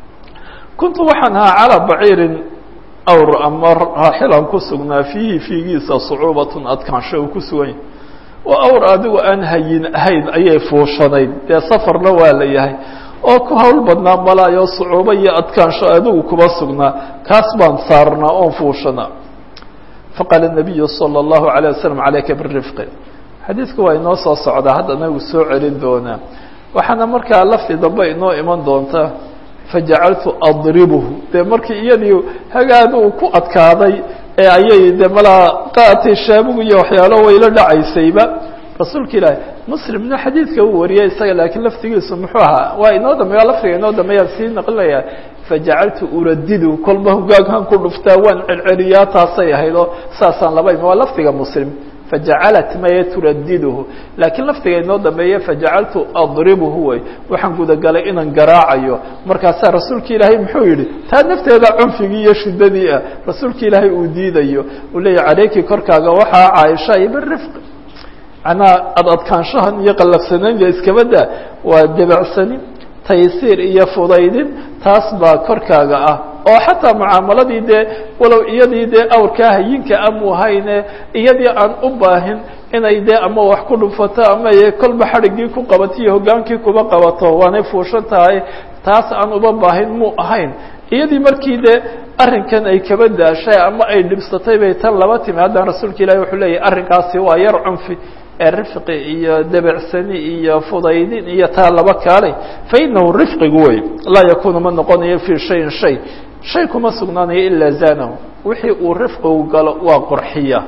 kuntu waxaan ahaa calaa baciirin awr ama raaxilan ku sugnaa fiihi fiigiisa sucuubatun adkaansho uu ku sugan yahy oo awr adigu aan hayin ahayn ayay fuushanayd dee safarna waa la yahay oo ku hawl badnaa malaayo sucuubo iyo adkaansho adigu kuba sugnaa kaas baan saarnaa oon fuushanaa faqaala nabiyu salى اllahu عalيه waslm calayka birifqi xadiidku waa inoo soo socdaa haddana uu soo celin doonaa waxaana markaa lafti dambe inoo iman doonta fajacaltu adribuhu dee markii iyadii hagaad uu ku adkaaday ee ayay de malaa qaatay shaabugu iyo waxyaalo wayla dhacaysayba rasuulka ilaahi muslimna xadiidka uu wariyay isaga laakiin laftigiisu muxuu ahaa waa inoo dambeeya laftiga inoo dambeeyaan sii naqlinaya fajacaltu uradidu kolba hogaaghan ku dhuftaa waan celceliyaa taasay ahayd oo saasaan laba imi waa lafdiga muslim fajacalat maya turadiduhu laakiin laftiga inoo dambeeye fajacaltu adribuhu wey waxaan gudagalay inaan garaacayo markaasaa rasuulka ilaahay muxuu yihi taa nafteeda cunfigii iyo shidadii ah rasuulka ilaahay uu diidayo uu leeyahy caleyki korkaaga waxaa caaisha iyo birifq manaa ad adkaanshahan iyo qallafsanaynta iskabada waa debecsani taysiir iyo fudaydin taas baa korkaaga ah oo xataa mucaamaladii dee walow iyadii dee awrkaa hayinka amu hayne iyadii aan u baahin inay dee ama wax ku dhufato ama kolba xadhiggii ku qabato iyo hogaankii kuba qabato waanay fuushan tahay taas aan uba baahin muu ahayn iyadii markii dee arrinkan ay kaba daashay ama ay dhibsatay bay tan laba timi haddana rasuulka ilahi wuxuu leeyahy arrinkaasi waa yar cunfi ee rifqi iyo debecsani iyo fudaydin iyo taa laba kaalay fa inahu rifqigu wey laa yakunu ma noqonayo fii shayin shay shay kuma sugnaanayo ilaa zanahu wixii uu rifqigu galo waa qurxiya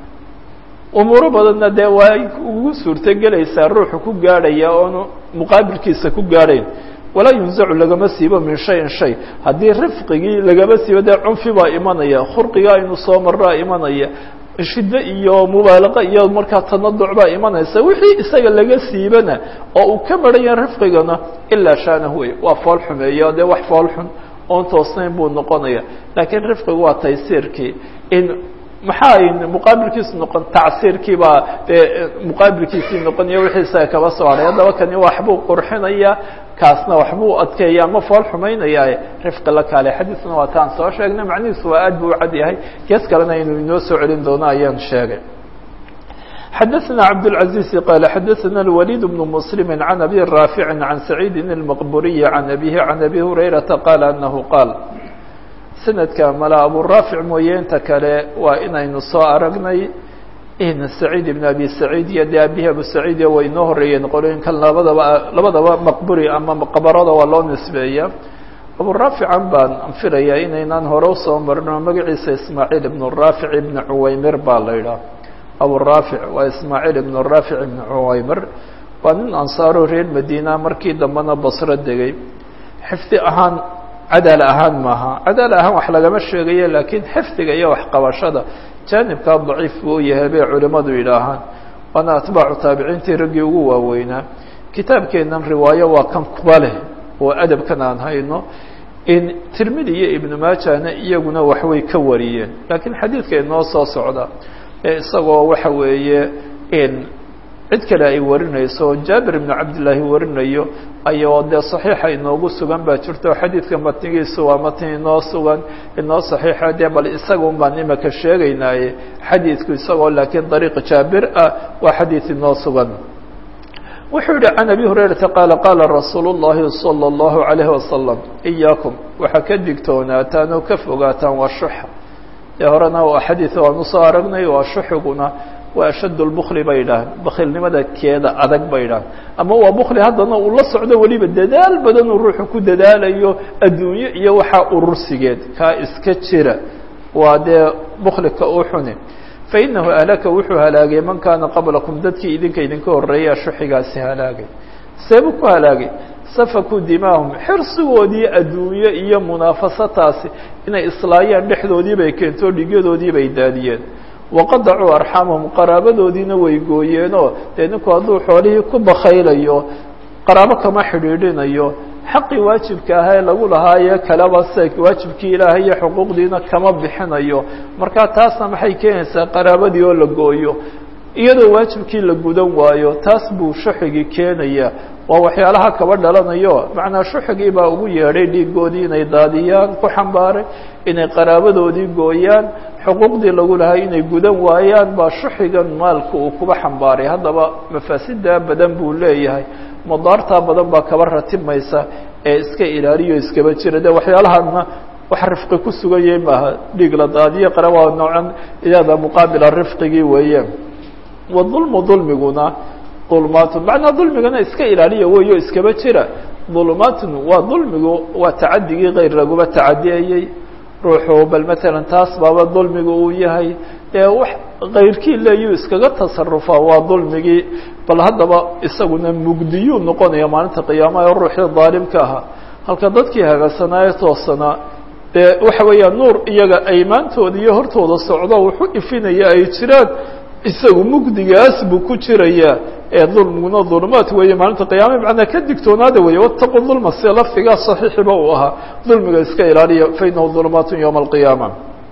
umuuro badanna dee waa ugu suurtogelaysaa ruuxu ku gaadhaya oonu muqaabilkiisa ku gaadhayn walaa yunzacu lagama siibo min shayin shay haddii rifqigii lagama siibo dee cunfi baa imanaya khurqiga aynu soo maraa imanaya shiddo iyo mubaalaqa iyo markaa tanaduc baa imanaysa wixii isaga laga siibana oo uu ka maran yahay rifqigana ilaa shaanahu wey waa fool xumeeya dee wax fool xun oon toosnayn buu noqonaya laakiin rifqigu waa taysiirkii in maxaa ay muqaabilkiisu noqon tacsiirkii baa dee muqaabilkiisii noqonaya wixiisa kaba soo hadhay haddaba kani waxbuu qurxinaya kaasna waxbuu adkeeya ama fool xumaynaya rifqi la kaale xadiisna waa taan soo sheegnay macnihiisu waa aad buu u cad yahay gees kalena inuu inoo soo celin doono ayaan sheegay xdثna cبدالعزيز qال xdثna الوليد بن مسلم عن أbي رافع عن سعيد المqبuري عن أbيه عن أbي هريرةa qال أنه qاaل سندka mala abورافع mooye inta kale waa inaynu soo aragnay in سعيد بن أbي سعيد iyo de abihi abu سعيid way inoo horeeyeen qolooyinkan labadaba labadaba mqburi ama mqbarada waa loo nisbeeya abورافعan baan filaya inaynaan hore usoo marino magaciisa ismاعيل بن رافع بن عuwaymir baa la idhaah abورافع waa ismاعيل بن رافع بن عuwaymir waa nin ansaaro reer madina markii dambena basro degay xifdi ahaan cadaal ahaan maaha cadaal ahaan wax lagama sheegayo laakiin xifdiga iyo waxqabashada jaanibkaa daciif buu yahay bay culimadu yidhaahaan waana atbaacu taabiciintii raggii ugu waaweynaa kitaabkeennan riwaayo waa kan kuba leh oo adabkan aan hayno in tirmidi iyo ibnu maajana iyaguna waxbay ka wariyeen laakiin xadiidka inoo soo socda isagoo waxa weeye in cid kale ay warinayso jaabir ibnu cabdillaahi warinayo ayoo dee saxiixa inoogu sugan baa jirto xadiidka matnigiisu waa matni inoo sugan inoo saxiixa dee bal isagun baan imaka sheegaynaaye xadiidku isagoo laakiin dariiq jaabir ah waa xadiid inoo sugan wuxuu yihi can abi hurayrata qaala qaala rasuulu llahi salى اllahu عalayhi wasalam iyaakum waxaa ka digtoonaataan oo ka fogaataan waa shuxa dee horena waa xadiid waan usoo aragnay waa shuxiguna waa ashadd lbukli bay idhaaheen bakilnimada keeda adag bay idhaaheen ama waa bukli haddana uu la socdo weliba dadaal badan uu ruuxu ku dadaalayo adduunyo iyo waxaa urursigeed kaa iska jira waa dee buklika u xuni fainahu ahlaka wuxuu halaagay man kaana qablakum dadkii idinka idinka horeeya shuxigaasi halaagay seebuu ku halaagay safakuu dimaahum xirsigoodii adduunyo iyo munaafasataasi inay islaayaan dhexdoodii bay keento dhigyadoodii bay daadiyeen waqadacuu arxamahum qaraabadoodiina way gooyeenoo dee ninku hadduu xoolihii ku bakaylayo qaraabo kama xidhiidhinayo xaqii waajibka ahaa ee lagu lahaaye kaleba se waajibkii ilaahay iyo xuquuqdiina kama bixinayo marka taasna maxay keenaysaa qaraabadii oo la gooyo iyadoo waajibkii la gudan waayo taas buu shuxigii keenaya waa waxyaalaha kaba dhalanayo macnaa shuxigii baa ugu yeedhay dhiigoodii inay daadiyaan ku xambaaray inay qaraabadoodii gooyaan xuquuqdii lagu lahaa inay gudan waayaan baa shuxigan maalka uu kuba xambaaray haddaba mafaasidaa badan buu leeyahay madaartaa badan baa kaba ratibmaysa ee iska ilaaliyo iskaba jira de waxyaalahana wax rifqi ku sugan yahay maaha dhiig la daadiyo qara waa noocan iyada muqaabila rifqigii weeyaan wadulmu dulmiguna dulmaatun macnaa dulmigana iska ilaaliya weyo iskaba jira dulmaatun waa dulmigu waa tacadigii kayr laguba tacadiyayey ruuxu bal matalan taas baaba dulmiga uu yahay ee wax kayrkii leeyuu iskaga tasarufa waa dulmigii bal haddaba isaguna mugdiyuu noqonaya maalinta qiyaamaha oo ruuxii daalimka ahaa halka dadkii hagaagsanaaye toosanaa dee waxa weeyaa nuur iyaga aymaantooda iyo hortooda socdo wuxu ifinaya ay jiraan isagu mugdigaas buu ku jirayaa ee dulmiguna dulmaat weeye maalinta qiyaama macnaa ka digtoonaada weeye wataqu dulma sida lafdigaa saxiixiba uu ahaa dulmiga iska ilaaliya fainahu dulmaatun yowma alqiyaama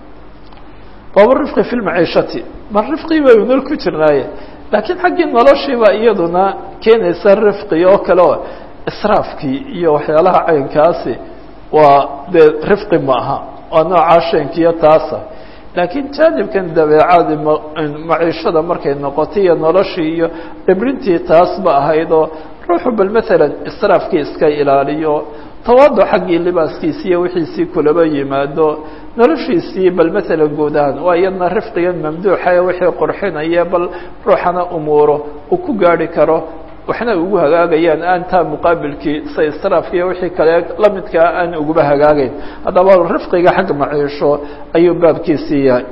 baaba rifqi fi lmaciishati mar rifqii baynu nol ku jirnaaye laakiin xaggii noloshiiba iyaduna keenaysa rifqi oo kale oo israafkii iyo waxyaalaha caynkaasi waa dee rifqi ma aha waa noocaa sheenkiyo taasa laakiin jaanibkan dabeecadi maciishada markay noqotay iyo noloshii iyo dhibrintii taasba ahayd oo ruuxu bal matalan israafkii iska ilaaliyo tawaado xaggii libaaskiisi iyo wixiisii kulaba yimaado noloshiisii bal matalan guud ahaan waa iyadna rifqigan mamduuxa ee wixii qurxinaya bal ruuxana umuuro uu ku gaari karo waxna ugu hagaagayaan aan taa muqaabilkii sa israafka iyo wixii kale lamidkaa aan uguba hagaagayn haddaba rifqiga xagga maciisho ayuu baabkiisii yahay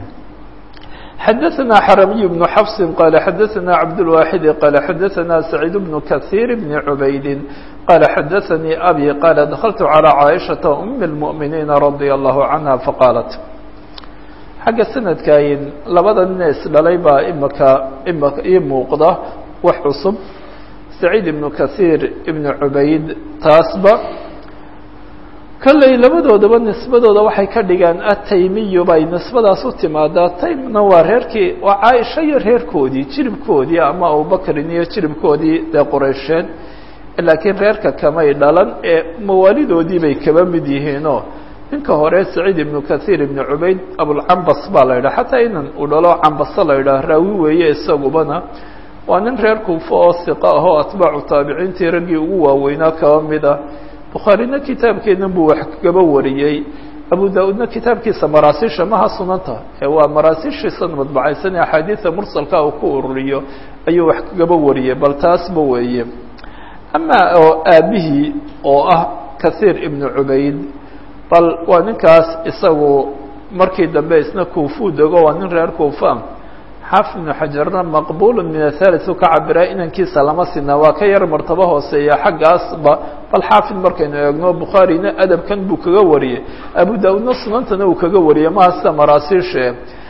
xadaثna xaramiy بن xfs qala xadaثna cabdالواxid qala xadaثna سacيid بن kaثيir بn عubaydi qala xadaثnii abi qala dakltu عalى caaئiشhaةa أm الmؤminiina radي الlahu عanha faqaalat xagga sanadkayn labada nina isdhalay baa imaka imaka ii muuqda wax cusub saciid ibnu kahiir ibnu cubayd taasba kolley labadoodaba nisbadooda waxay ka dhigaan ataymiyu bay nisbadaas u timaadaa taymna waa reerkii waa caaisha iyo reerkoodii jiribkoodii ama abubakrin iyo jiribkoodii dee qureysheed laakiin reerka kamay dhalan ee mawaalidoodii bay kaba mid yihiinoo ninka hore saciid ibnu kahiir ibnu cubayd abulcambas baa la yidhaha xataa inan uu dhalo cambaso la yidhaha raawi weeye isagubana waa nin reer kuufa oo hiqa ah oo atbaacu taabiciintii raggii ugu waaweynaa kaba mid ah bukhaarina kitaabkeedan buu wax kagaba wariyey abu da-uudna kitaabkiisa maraasiisha maha sunanta ee waa maraasiishiisan madbacaysan ee axaadiida mursalka uu ku ururiyo ayuu wax kagaba wariyey bal taasba weeye amaa oo aabihii oo ah kahiir ibnu cubayd bal waa ninkaas isagu markii dambe isna kuufuu dego waa nin reer kuufa xaafid ibnu xajarna maqbulu min athalis u ka cabiraa inankiisa lama sina waa ka yar martabo hooseeya xaggaasba bal xaafid markaynu eegno bukhaarina adabkan buu kaga wariyey abu da-uudna sunantana uu kaga wariyey maha sida maraasiishe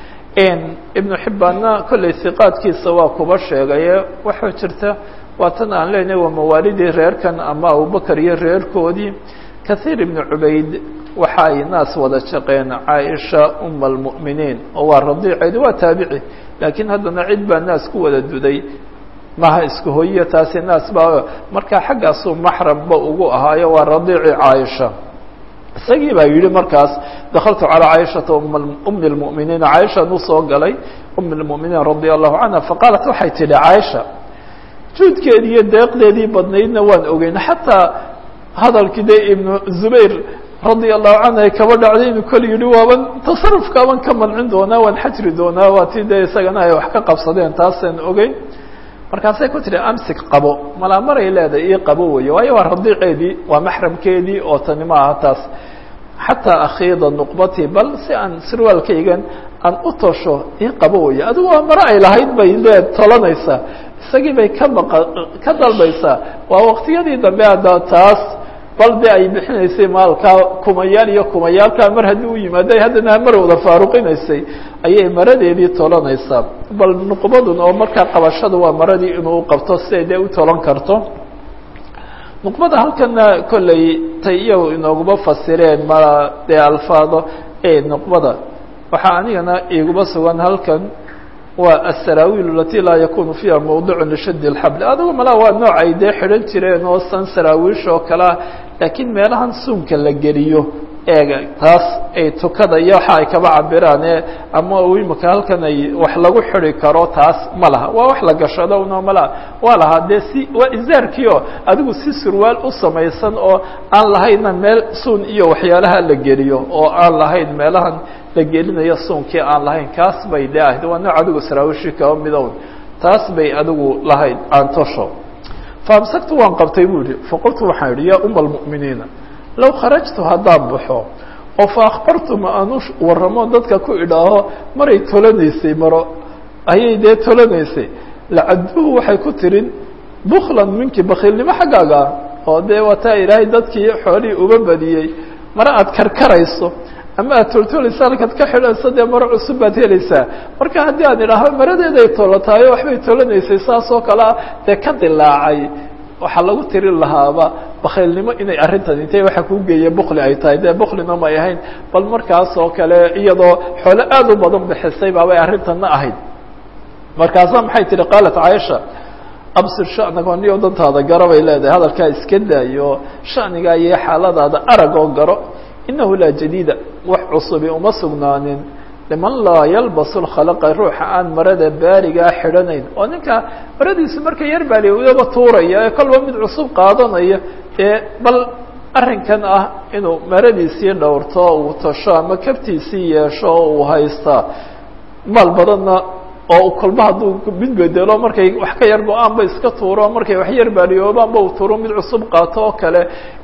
ibnu xibbaanna kolley hiqaadkiisa waa kuba sheegaye waxaa jirta waa tan aan leenahay waa mawaalidii reerkan ama abubakar iyo reerkoodii kahiir ibnu cubayd waxa ay naas wada shaqeen caaisha uma almu'miniin oo waa radiiceedi waa taabici laakiin haddana cid baa naas ku wada duday maha isku hoyiya taasi naas baa markaa xaggaasuu maxramba ugu ahaayo waa radiici caaisha isagii baa yidhi markaas dakaltu calىa caaishata umi اlmu'miniina caaishaan usoo galay umi اlmu'miniin radia allahu canha faqaalat waxay tidhi caaisha juudkeedii iyo deeqdeedii badnaydna waan ogeyn xataa hadalkii de ibnu zubayr radia allahu canhu kaba dhacday inuu kol yihi waaban tasarufkaaban ka mancin doonaa waan xajri doonaa waa tii dee isagana ay wax ka qabsadeen taasaan ogeyn markaasay ku tihi amsik qabo malaa maray leedahay ii qabo weeye waayo waa radiiceedii waa maxramkeedii oo tani ma aha taas xataa akhiida nuqbatii bal si aan sirwaalkaygan aan u tosho ii qabo weeye adigu waa mare ay lahayd bay lee tolanaysaa isagii bay ka baqa ka dalbaysaa waa waqtiyadii dambe hadda taas bal de ay bixinaysay maalkaa kumayaal iyo kumayaalkaa mar haddii u yimaado haddana mar wada faaruqinaysay ayay maradeedii tolanaysaa bal nuqbadun oo markaa qabashada waa maradii inuu qabto si ay dee u tolan karto nuqbada halkana kolley tay iyagu inooguma fasireen ma dee alfaado e nuqbada waxaa anigana iguma sugan halkan waa asaraawiil alati laa yakunu fiiha mawducu lishadi اlxabl adigu malaa waa nooc ay dee xidhan jireen oo san saraawiish oo kalea laakiin meelahan suunka la geliyo eega taas ay tukada iyo waxa ay kaba cabiraan ee ama imika halkan ay wax lagu xidi karo taas ma laha waa wax la gashado uno malaha waa lahaa dee si waa izaarkiio adigu si surwaal u samaysan oo aan lahayna meel suun iyo waxyaalaha la geliyo oo aan lahayn meelahan la gelinayo suunkii aan lahayn kaas bay de ahayd waa nooc adigu saraawishi kaba midown taas bay adigu lahayd aantosho faamsaktu waan qabtay bu yihi faqultu waxaan idhi yaa uma almu'miniina low kharajtu haddaan baxo oo fa akhbartu ma aanu warramo dadka ku idhaaho maray tolanaysay maro ayay dee tolanaysay lacaduhu waxay ku tirin buklan minki bakiilnimo xaggaaga oo dee wataa ilaahay dadkii xoolihii uba badiyey mare aad karkarayso ama aad toltolaysa halkaad ka xidhayso dee maro cusub baad helaysaa marka haddii aan idhaaho maradeeday tolotaayo waxbay tolanaysay saas oo kalea dee ka dilaacay waxaa lagu tirin lahaaba bakiilnimo inay arrintan intay waxa kuu geeye bukli ay tahay dee buklina may ahayn bal markaas oo kale iyadoo xoolo aad u badan bixisay baabay arrintanna ahayd markaasaa maxay tihi qaalat caaisha absir sha'nago niyo dantaada garo bay leedahay hadalkaa iska daayo shanigaa iyo xaaladaada arag oo garo inahu laa jadiida wax cusubi uma sugnaanin liman laa yalbasu lkhalaqa ruuxa aan marada baarigaa xidhanayn oo ninka maradiisu marka yar baaliya iyaba tuuraya ee kolba mid cusub qaadanaya ee bal arrinkan ah inuu maradiisii dhowrto uu tasho ama kabtiisii yeesho oo uu haystaa maal badanna oo kolba hadduu mid bedelo markay wax ka yar go-aanba iska tuuro markay wax yar baaliyoobaanba uu tuuro mid cusub qaato oo kale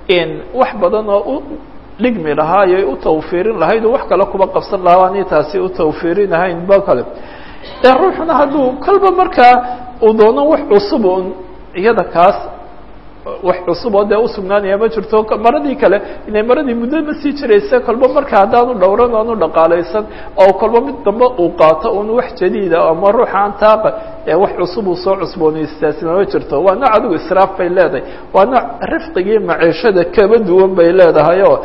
wax badan oo u dhigmi lahaa ayay u tawfiirin lahayd oo wax kale kuba qabsan lahaa ani taasi u tawfiirinahayn ba kale ee ruuxuna hadduu kolba markaa uu doono wax cusub un iyada kaas wax cusub oo dee usugnaanaya ma jirto maradii kale inay maradii muddo ma sii jiraysa kolba marka haddaanu dhowran oanu dhaqaalaysan oo kolba mid dambe uu qaato un wax jadiida ama ruuxa aan taaqa ee wax cusub uu soo cusboonaystaasina ma jirto waa nooc adigu israaf bay leedahay waa nooc rifqigii maciishada kaba duwan bay leedahay oo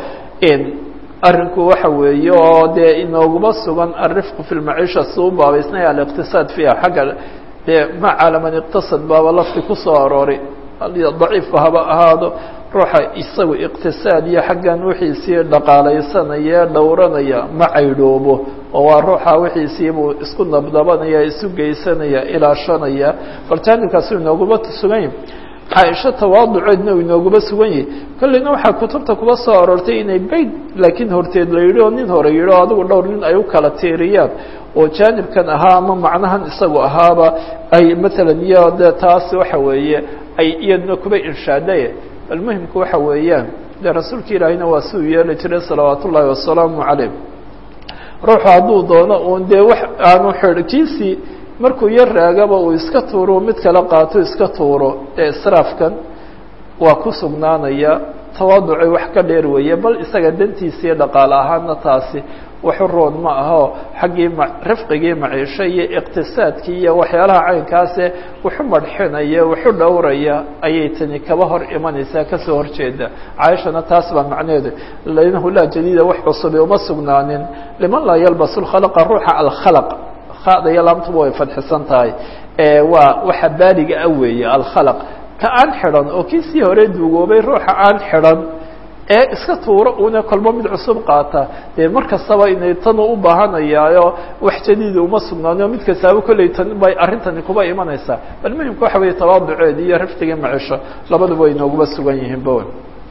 arrinku waxa weeye oo dee inooguma sugan alrifqu fi lmaciisha si u baabaysnaya aliqtisaad fiiha xagga dee ma calaman iqtasad baaba lafti kusoo arooray daciifka haba ahaado ruuxa isagu iqtisaad iyo xaggan wixiisii dhaqaalaysanaya dhowranaya ma caydhoobo oo waa ruuxa wixiisii buu isku nabdabanaya isu geysanaya ilaashanaya bal jaanibkaasi inooguma sugan yahi caaisho tawaaduceedna uu inooguma sugan yahi kolleyna waxaa kutubta kuba soo aroortay inay bayd laakiin horteed la yidhi oo nin hore yidhi oo adigu dhowr nin ay u kala tiiriyaan oo jaanibkan ahaa ama macnahan isagu ahaaba ay matalan iyo de taas waxa weeye ay iyadna kuba inshaaday bal muhimku waxa weeyaan dee rasuulka ilaahiyna waa si uu yeeli jiray salawaat ullaahi wasalaamu calayh ruuxu hadduu doono uun dee wax aanu xidhkiisii markuu yar raagaba uu iska tuuro mid kala qaato iska tuuro dee israafkan waa ku sugnaanaya tawaaducay wax ka dheer weeye bal isaga dantiisii dhaqaale ahaana taasi waxu roon ma aho xaggii ma rifqigii maciisho iyo iqtisaadkii iyo waxyaalaha caynkaase waxu madxinaya waxu dhowraya ayay tani kaba hor imanaysaa kasoo horjeeda caaishana taas baa macnaheedu linahu laa jadiida wax cusubi uma sugnaanin liman laa yalbasu lkhalaqa ruuxa alkhalaq khada iyo laamtuba way fadxisan tahay waa waxa baaliga ah weeye alkhalaq ka aan xidhan oo kii sii hore duugoobay ruuxa aan xidhan ee iska tuuro una kolba mid cusub qaata dee mar kastaba inay tanu u baahanayaayo wax jadiida uma sugnaaniyo mid kastaaba kolley tan bay arrintani kuba imanaysaa bal muhimka waxa weeye tawaaduceed iyo riftiga macisho labaduba way nooguma sugan yihiin bowen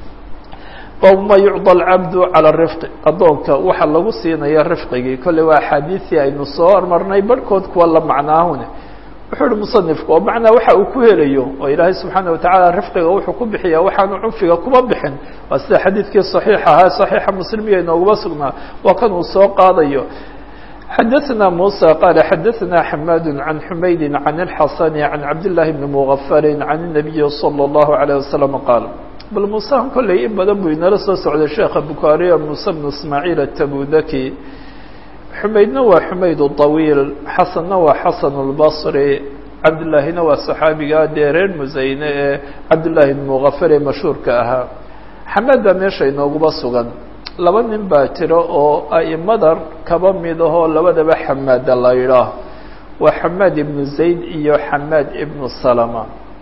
bma yucطى اlcabdu calى rifqi addoonka waxa lagu siinaya rifqigii kolley waa axaadiisii aynu soo hormarnay barhkood kuwa la macnaahune wuxuu uhi musanifku oo macnaa waxa uu ku helayo oo ilaahay subxaana watacaala rifqiga wuxuu ku bixiya waxaanu cunfiga kuma bixin waa sida xadiidkii صaxiix ahaa صaxiixa muslimiya inooguma sugnaa waa kan uu soo qaadayo xadaثna muسى qala xadaثna xamad عan xumaydi عan الxasn عan cabd لlahi bni mغfari عan النabiyi slى الlahu عalيه waslم qaal bal musahan kolley in badan buu inala soo socday sheekha bukhaariya muuse bnu ismaaciil atabudaki xumaydna waa xumayd طawiil xasanna waa xasan اlbصri cabdillaahina waa saxaabiga dee reer musayne ee cabdillaahi bn mugafar ee mashhuurka ahaa xamaad baa meesha inooguba sugan laba nin baa jira oo a'imada kaba mid ahoo labadaba xamaada la yidhaah waa xamaad ibnu zayd iyo xamaad ibnu salama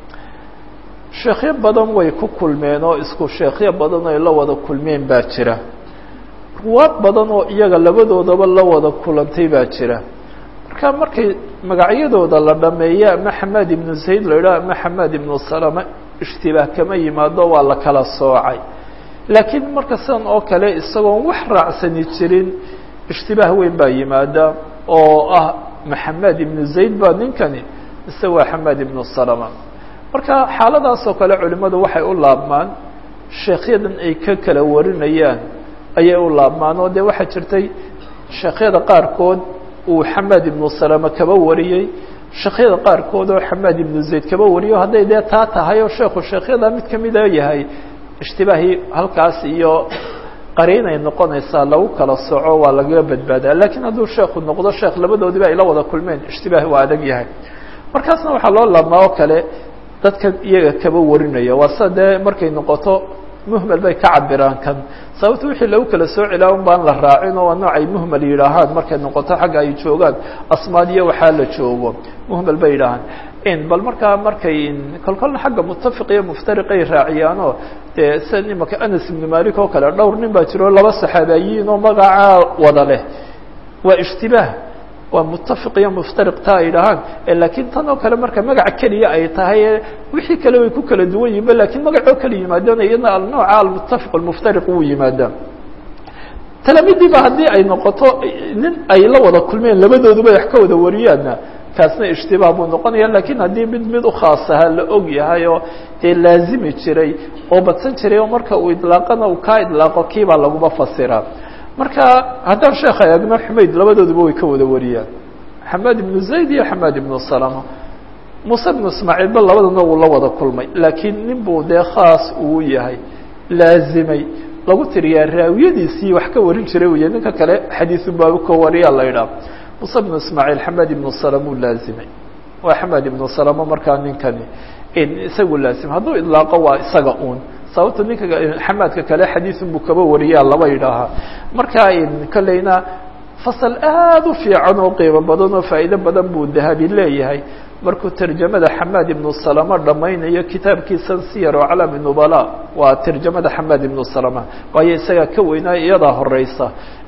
sheekhyo badan way ku kulmeen oo isku sheekhyo badan ay la wada kulmeen baa jira ruwaad badan oo iyaga labadoodaba la wada kulantay baa jira marka markay magacyadooda la dhameeyo ama xamaad ibnu zayd la yidhaho ama xamaad ibnu salama ishtibaah kama yimaado waa la kala soocay laakiin marka sidan oo kale isagoon wax raacsani jirin ishtibaah weyn baa yimaada oo ah maxamed ibnu zayd baa ninkani mise waa xamaad ibnu salama marka xaaladaas oo kale culimmadu waxay u laabmaan sheekhyadan ay ka kala warinayaan ayay u laabmaan oo dee waxaa jirtay sheekhyada qaarkood uu xamaad ibnu salama kaba wariyey sheekhyada qaarkood oo xamaad ibnu zayd kaba wariyo hadday dee taa tahay oo sheekhu sheekhyada mid kamida yahay ishtibaahii halkaas iyo qariinay noqonaysaa lagu kala soco waa lagaga badbaadaa lakiin hadduu sheekhu noqdo sheekh labadoodiba ay la wada kulmeen ishtibaah waa adag yahay markaasna waxaa loo laabmaa oo kale dadka iyaga kaba warinaya waa sida dee markay noqoto muhmel bay ka cabiraan kan sababto wixii lagu kala soo celaa un baan la raacin oo waa noocay muhmel yidhaahaan markay noqoto xagga ay joogaan asmaad iyo waxaa la joogo muhmel bay yidhaahaan bal markaa markay kolkolna xagga mutafiq iyo muftariqay raaciyaanoo dee sida imaka anas ibnu malik oo kale dhowr nin baa jiro laba saxaabayiin oo magacaa wada leh waa ishtibaah waa mutafiq iyo muftariq taa ay dhahaan laakiin tan oo kale marka magac keliya ay tahay wixii kale way ku kala duwan yihinba lakiin magacoo kala yimaadaan iyadna alnooca almutafiq almuftariq wuu yimaadaa talamidiiba haddii ay noqoto nin ay la wada kulmeen labadooduba wax ka wada wariyaanna kaasna ishtibaah buu noqonaya lakiin haddii mid mid ukhaas ahaa la og yahay oo dee laazimi jiray oo badsan jiray oo marka uu idlaaqana uu kaa idlaaqo kiibaa laguma fasiraa marka haddaan sheekha eegno xumayd labadooduba way ka wada wariyaan xamaad ibnu zayd iyo xamaad ibnu salama muuse ibnu ismaaciilba labadana uu la wada kulmay laakiin nin buu dee khaas uu yahay laazimay lagu tiriyaa raawiyadiisii wax ka warin jiray wey ninka kale xadiisu baabu ka wariyaa la yidhaha muuse ibnu ismaaciil xamaad ibnu salama uu laazimay waa xamaad ibnu salama markaa ninkani isagu laazimay hadduu idlaaqo waa isaga uun sababta ninka xamaadka kale xadiisun buu kaba wariyaa laba yidhaahaa marka kolleyna fasal aada u fiican oo qiimo badan oo faa'iido badan buu dahabi leeyahay markuu tarjamada xamaad ibnu salama dhammaynayo kitaabkiisan siyar oo calami nubala waa tarjamada xamaad ibnu salama waayo isagaa ka weynaa iyadaa horeysa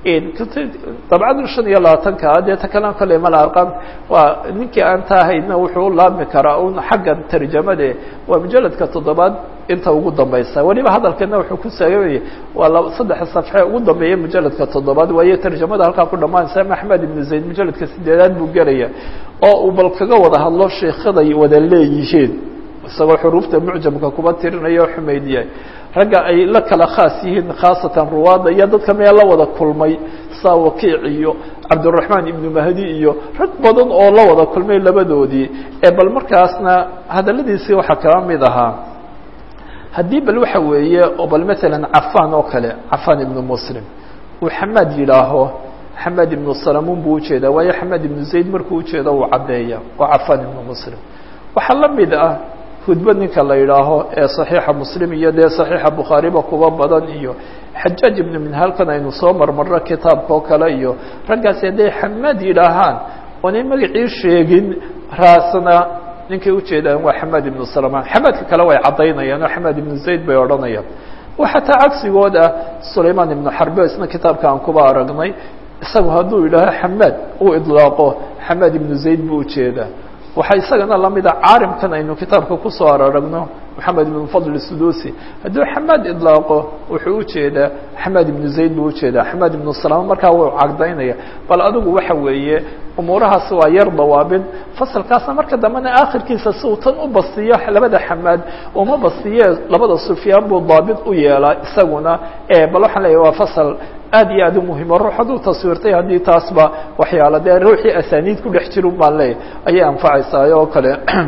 dabcada shan iyo labaatanka dee ta kalena kolley mala arqam waa ninkii aan ta ahaydna wuxuu u laabmi karaa un xagga tarjamade waa mujaladka toddobaad inta ugu dambaysa weliba hadalkana wuxuu ku saagayay waa laba saddexa safxe ugu dambeeya mujaladka toddobaad waayo tarjamada halkaa ku dhamaanaysa axmed ibnu zayd mujaladka sideedaad buu gelaya oo uu bal kaga wada hadlo sheikhaday wada leeyihiin isagoo xuruufta mucjamka kuba tirinaya o xumaydiyahay ragga ay la kala khaas yihiin khaasatan ruwaadda iyo dadka meel la wada kulmay saa wakiic iyo cabdiraxmaan ibnu mahdi iyo rag badan oo la wada kulmay labadoodii ee bal markaasna hadaladiisii waxaa kaba mid ahaa haddii bal waxa weeye oo bal matalan cafaan oo kale cafaan ibnu muslim uu xamaad yidhaaho xamaad ibnu salamuun buu ujeedaa waayo xamaad ibnu zayd markuu ujeedo uu caddeeya waa cafaan ibnu muslim waxaa la mid ah hudbo ninka la yidhaaho ee صaxiixa muslim iyo dee صaxiixa bukhaariba kuba badan iyo xajaaj ibnu minhalkan aynu soo marmarno kitaabka oo kale iyo raggaasi hadday xamaad yidhaahaan oonay magacii sheegin raasna ninkay ujeedaan waa xamaad ibnu salmaan xamaadka kale way caddaynayaan oo xamaad ibnu zayd bay odhanayaan wa xataa cagsigood ah sulaymaan ibnu xarbe isna kitaabka aan kuba aragnay isagu hadduu yidhaaho xamaad uu idlaaqo xamaad ibnu zayd buu ujeedaa waxaa isagana lamida caarimkan aynu kitaabka kusoo araragno moxamed ibn fadl sudusi hadduu xamaad idlaaqo wuxuu ujeedaa xamaad ibnu zayd buu ujeedaa xamaad ibnu salama markaa wuu cagdaynaya bal adigu waxa weeye umuurahaas waa yar dawaabin fasalkaasna marka dambena akhirkiisa si uu tan u bastiyo labada xamaad uma bastiye labada sufyaan buu daabit u yeelaa isaguna bal waxaan leeyahy waa fasal aad iyo aad u muhimo ruux hadduu taswiirtay haddii taasba waxyaala dee ruuxii asaniid ku dhex jiru baan leeyahy ayay anfacaysaa oo kale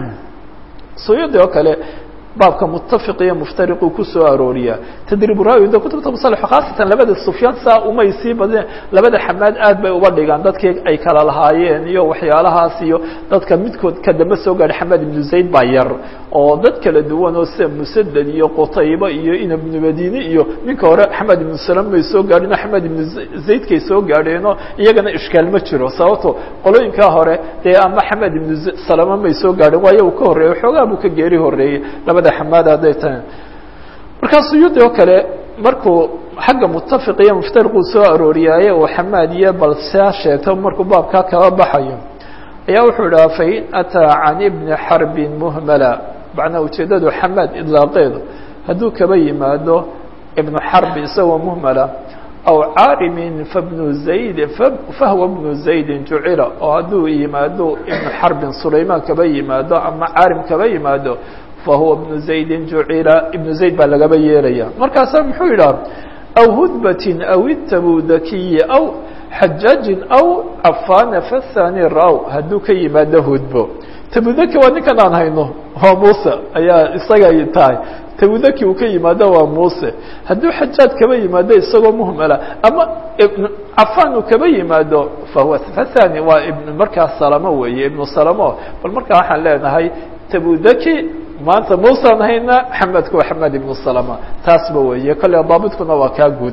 suyudi oo kale baabka mutafiq iyo muftariquu kusoo arooriyaa tadriib raawi de kutubta musalix khaasatan labada sufyaan saa umay sii badeen labada xamaad aad bay uba dhigaan dadkii ay kala lahaayeen iyo waxyaalahaas iyo dadka midkood ka dambe soo gaadhay xamaad ibnu zayd baa yar oo dad kala duwan oo sida musadad iyo qutayba iyo inab ibnu madini iyo ninka hore xamaad ibnu salam may soo gaadhin o xamaad ibnu zaydkay soo gaadheenoo iyagana ishkaal ma jiro sababto qolooyinkaa hore dee ama xamaad ibnu salama may soo gaadhin waayo uu ka horreeyey xoogaa buu ka geeri horreeyey labada xamaad hadday tahay markaa suyuudi oo kale markuu xagga mutafiq iyo muftariquu soo arooriyaaye uu xamaad iyo bal saa sheegto markuu baabkaa kaba baxayo ayaa wuxuu idhaha fain ataa can ibni xarbin muhmala macnaa ujeeddadu xamaad idlaaqeedu hadduu kaba yimaado ibnu xarbi isagoo muhmala aw caarimin fabnu zayd fahwa bnu zaydin jucila oo hadduu yimaado ibnu xarbin sulaymaan kaba yimaado ama caarim kaba yimaado fahuwa ibnu zaydin jucila ibnu zayd baa lagaba yeelaya markaasaa muxuu yidhaha aw hudbatin aw itabudakiyi aw xajaajin aw cafana fathani raw hadduu ka yimaado hudbo tabudaki waa ninkan aan hayno waa muuse ayaa isaga tahay tabudaki uu ka yimaado waa muuse hadduu xajaaj kaba yimaado isagoo muhmala ama cafan uu kaba yimaado fahuwa fathani waa ibn markaa salamo weeye ibnu salamo bal markaa waxaan leenahay tabudaki maanta muusaan hayna xamedku waa xamed ibnu salama taasba weeye kolle daabitkuna waa kaa guud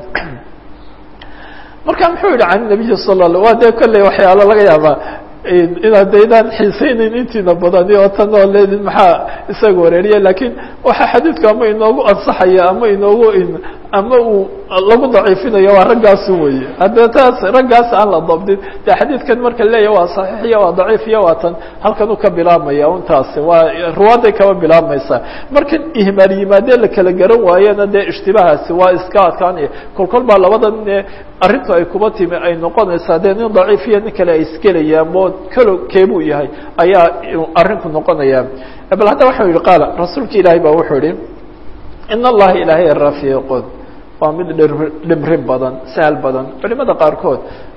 marka muxuu yihi can nabiyi sala la waa dee kolley waxyaalo laga yaabaa inaad daydaan xiisaynayn intiina badani oo tan oo leedin maxaa isaga wareeriya lakiin waxaa xadiidku ama inoogu ansaxaya ama inoogu ama uu lagu daciifinayo waa raggaasu weye haddee taas raggaas aan la dabdin de xadiidkan marka leeyahy waa saxiix iyo waa daciif iyo waa tan halkan u ka bilaabmaya un taasi waa ruwaaday kaba bilaabmaysaa markan ihmaal yimaadee la kala garan waayena dee ishtibahaasi waa iska adkaanaya kol kol baa labadan arrintu ay kuba timi ay noqonaysaa dee nin daciif iyo nin kale ay isgelayaan mo kalo keebuu yahay ayaa arrinku noqonaya bal hadda waxau yihi qaala rasuulka ilaahay baa wuxuu yihi in allaha ilaahay rafiiqun waa mid dhimrin badan sahal badan culimada qaarkood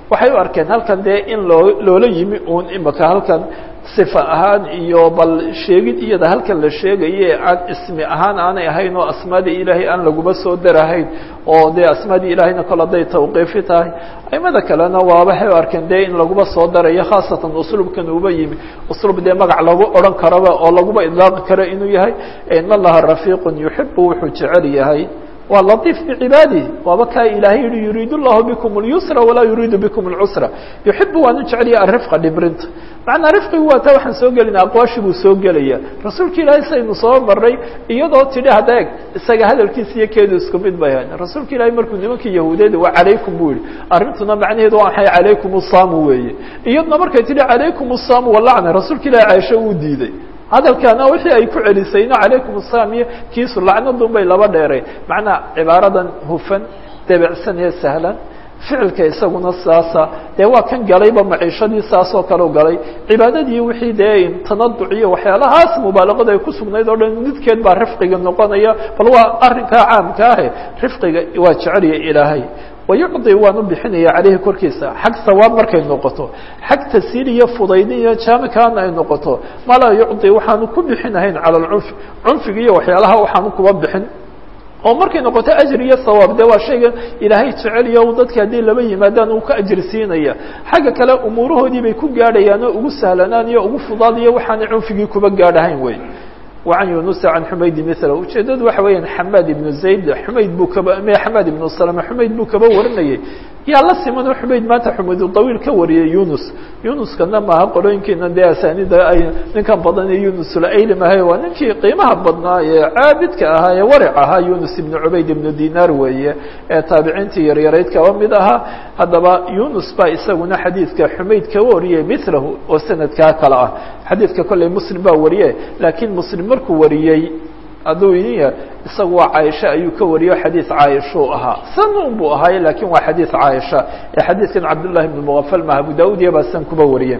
waxay u arkeen halkan dee in loo loola yimi uun imaka halkan sifa ahaan iyo bal sheegid iyada halkan la sheegaye aan ismi ahaan aanay ahayn oo asmaadii ilaahay aan laguma soo darahayn oo dee asmaadii ilaahayna kol hadday tawqiifi tahay aimada kalena waa waxay u arkeen dee in laguma soo darayo khaasatan usluubkan uba yimi usluub dee magac lagu odhan karaba oo laguba idlaaqi karo inuu yahay in allaha rafiiqun yuxibu wuxuu jecel yahay waa lطيف bcibaadih waaba kaa ilahay yihi yuriid الlahu bikm اليusra walaa yuriidu bikm الcusra yuxibu waanu jeceliya arifqa dhibrinta macnaa rifqigu waa taa waxaan soo gelina aqwaashi buu soo gelaya rasuulka ilaahay saynu soo maray iyadoo tidhi hadda eg isaga hadalkiisa iyo keedu isku mid bay ahayn rasuulka ilaahay markuu nimankii yahuudeed waa calaykum bu yihi arrintuna macnaheedu waa maxay calaykum الsaamu weeye iyadna markay tidhi calaykum الsaamu walacna rasuulka ilahay caisho uu diiday hadalkaana wixii ay ku celisayno calaykum asalaam iyo kiisu lacnadun bay laba dheereen macnaa cibaaradan hufan debecsan ee sahlan ficilka isaguna saasa dee waa kan galayba maciishadii saasoo kaleu galay cibaadadii wixii dee tanaduc iyo waxyaalahaas mubaalaqada ay ku sugnayd oo dhan midkeed baa rifqiga noqonaya bal waa arrinkaa caamka ahe rifqiga waa jeceliya ilaahay wayucdi waanu bixinaya caleyhi korkiisa xag sawaab markay noqoto xag tasiil iyo fudaydin iyo jaamikaana ay noqoto ma laa yucdi waxaanu ku bixinahayn cala alcunfi cunfiga iyo waxyaalaha waxaanu kuba bixin oo markay noqoto ajri iyo sawaab de waa shaygan ilaahay jeceliyo dadka haddii laba yimaadaan uu ka ajri siinaya xagga kale umuurahoodii bay ku gaadhayaan oo ugu sahlanaan iyo ugu fudaadiyo waxaanay cunfigii kuba gaadhahayn wey وعن يuنس عن حmayd مثله ujeedadu waxa weya حmاd بن زayd حmayd buu kaba حmاd بن سلمة حmayd buu kaba warinayay yaa la siman oo xumayd maanta xumayd طawiil ka wariyay yunus yunuskana maaha qorooyinkiina dee asanida ay ninkan badan ee yunus laylim ahay waa ninkii qiimaha badnaa ee caabidka ahaa ee waric ahaa yunus ibn cubayd ibn dinar weeye ee taabiciintii yaryarayd kaba mid ahaa haddaba yunus baa isaguna xadiidka xumayd kaba wariyay milahu oo sanadkaa kale ah xadiidka kolley muslim baa wariye laakiin muslim markuu wariyey hadduu idin ya isagu waa caaisha ayuu ka wariyo xadiid caaishuu ahaa sanun buu ahaaye lakin waa xadiid caaisha ee xadiidkan cabdullahi ibn mugafal maha abu daud iyo baa san kuba wariyeen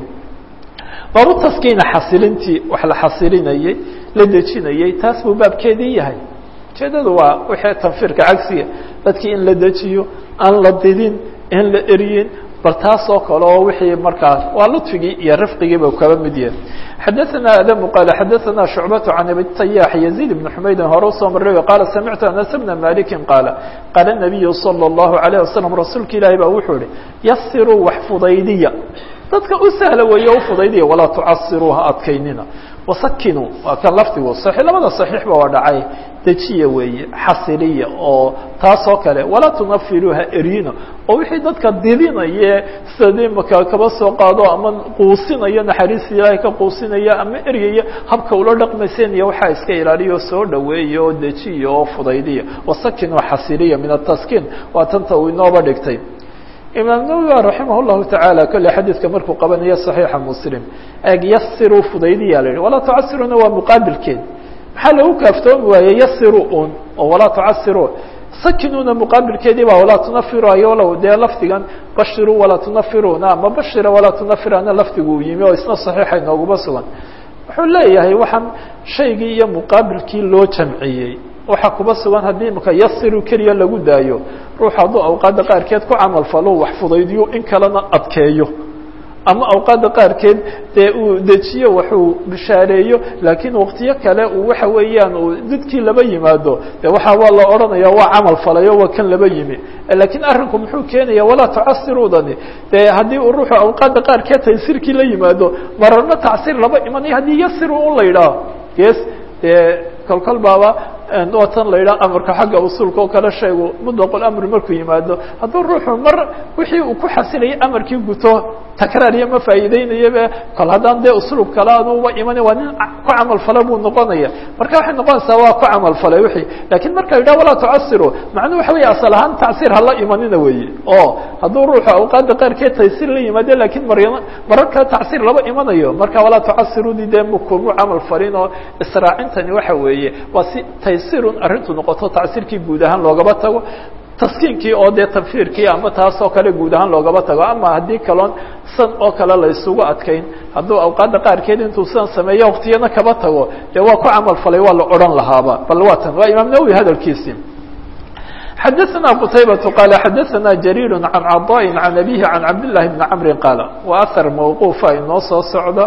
baabu taskiina xasilintii wax la xasilinayey la dejinayey taas buu baabkeedii yahay ujeedadu waa wixii tanfiirka cagsiga dadkii in la dejiyo aan la didin in la eryin bal taas oo kale oo wixii markaas waa luطfigii iyo rifqigiiba kaba mid yahay xadaثna adamu qaala xadaثna shucbaة can abi tayax yaزيid بn xumaydin hore usoo maray qaala samictu anas bna maliki qaala qaala الnabiyu salى الlahu عalيه wasalam rasuulka ilaahi baa wuxuu ihi yasiruu wax fudaydiya dadka u sahla weeye u fudaydiya walaa tucasiruu ha adkaynina wasakinuu waa kan lafdigu صaxiix labada صaxiixba waa dhacay dejiya weeye xasiliya oo taas oo kale walaa tunafiru ha eryina oo wixii dadka didinaye sida maka kaba soo qaado ama quusinaya naxariista ilaahay ka quusinaya ama eryaya habka ula dhaqmayseen iyo waxaa iska ilaaliyo soo dhaweeya oo dejiya oo fudaydiya wasakinuu xasiliya min ataskiin waa tanta uu inooba dhigtay imaam nawowi raximah llahu tacaala kolley xadiidka markuu qabanayo صaxiixa muslim eeg yasiruu fudaydiya la yihi walaa tucasiruna waa muqaabilkeed maxaa lagu kaaftoomi waaye yasiru un oo walaa tucasiru sakinuna muqaabilkeedii ba walaa tunafiru ayolo dee lafdigan bashiru walaa tunafiruna ama bashira walaa tunafirana lafdigu uu yimi oo isna صaxiixa inooguma sugan wuxuu leeyahay waxaan shaygii iyo muqaabilkii loo jamciyey waxaa kuba sugan haddii imaka yasiru keliya lagu daayo ruux hadduu awqaadda qaarkeed ku camal falo wax fudaydiyo in kalena adkeeyo ama awqaadda qaarkeed dee uu dejiyo waxuu bishaareeyo laakiin waqtiyo kale uu waxa weeyaan uu didkii laba yimaado de waxa waa la odhanaya waa camal falayo waa kan laba yimi lakiin arrinku muxuu keenaya walaa tucasirudani de haddii uu ruuxu awqaadda qaarkeed taysirkii la yimaado mararna tacsiir laba imanayo haddii yasiru un la yidhaaho yes dee kolkol baaba watan la yidhaha amarka xagga usuulka oo kale sheegu mutlaqul amri markuu yimaado hadduu ruuxu mar wixii uu ku xasilayay amarkii guto takraariya ma faa'iideynayaba kol haddaan dee uslub kale anuba iman waa nin ku camal fala buu noqonaya marka waxay noqonaysaa waa ku camal falay wixii lakiin marka la yidhaha walaa tucasiru macnuhu waxa weeye asal ahaan tacsiir hala imanina weeye oo hadduu ruuxu awqaadda qaarkeed taysir la yimaado lakiin mar marar kale tacsiir laba imanayo marka walaa tucasirudi dee mkumu camal falin oo israacintani waxa weeye waa si taysirun arrintu noqoto tacsiirkii guud ahaan loogaba tago taskiinkii oo dee tanfiirkii ama taas oo kale guud ahaan loogaba tago ama haddii kaloon san oo kale la isugu adkayn hadduu awqaadda qaarkeed intuu sidan sameeyo waktiyana kaba tago dee waa ku camal falay waa la odhan lahaaba bal waa tan waa imaam nawowi hadalkiisii xadaثna qتaybaة qال xadaثna جرير عan caضاء عan أbيه عan cabdاللahi بن cمri qاaل waa أثر mوquufa inoo soo socda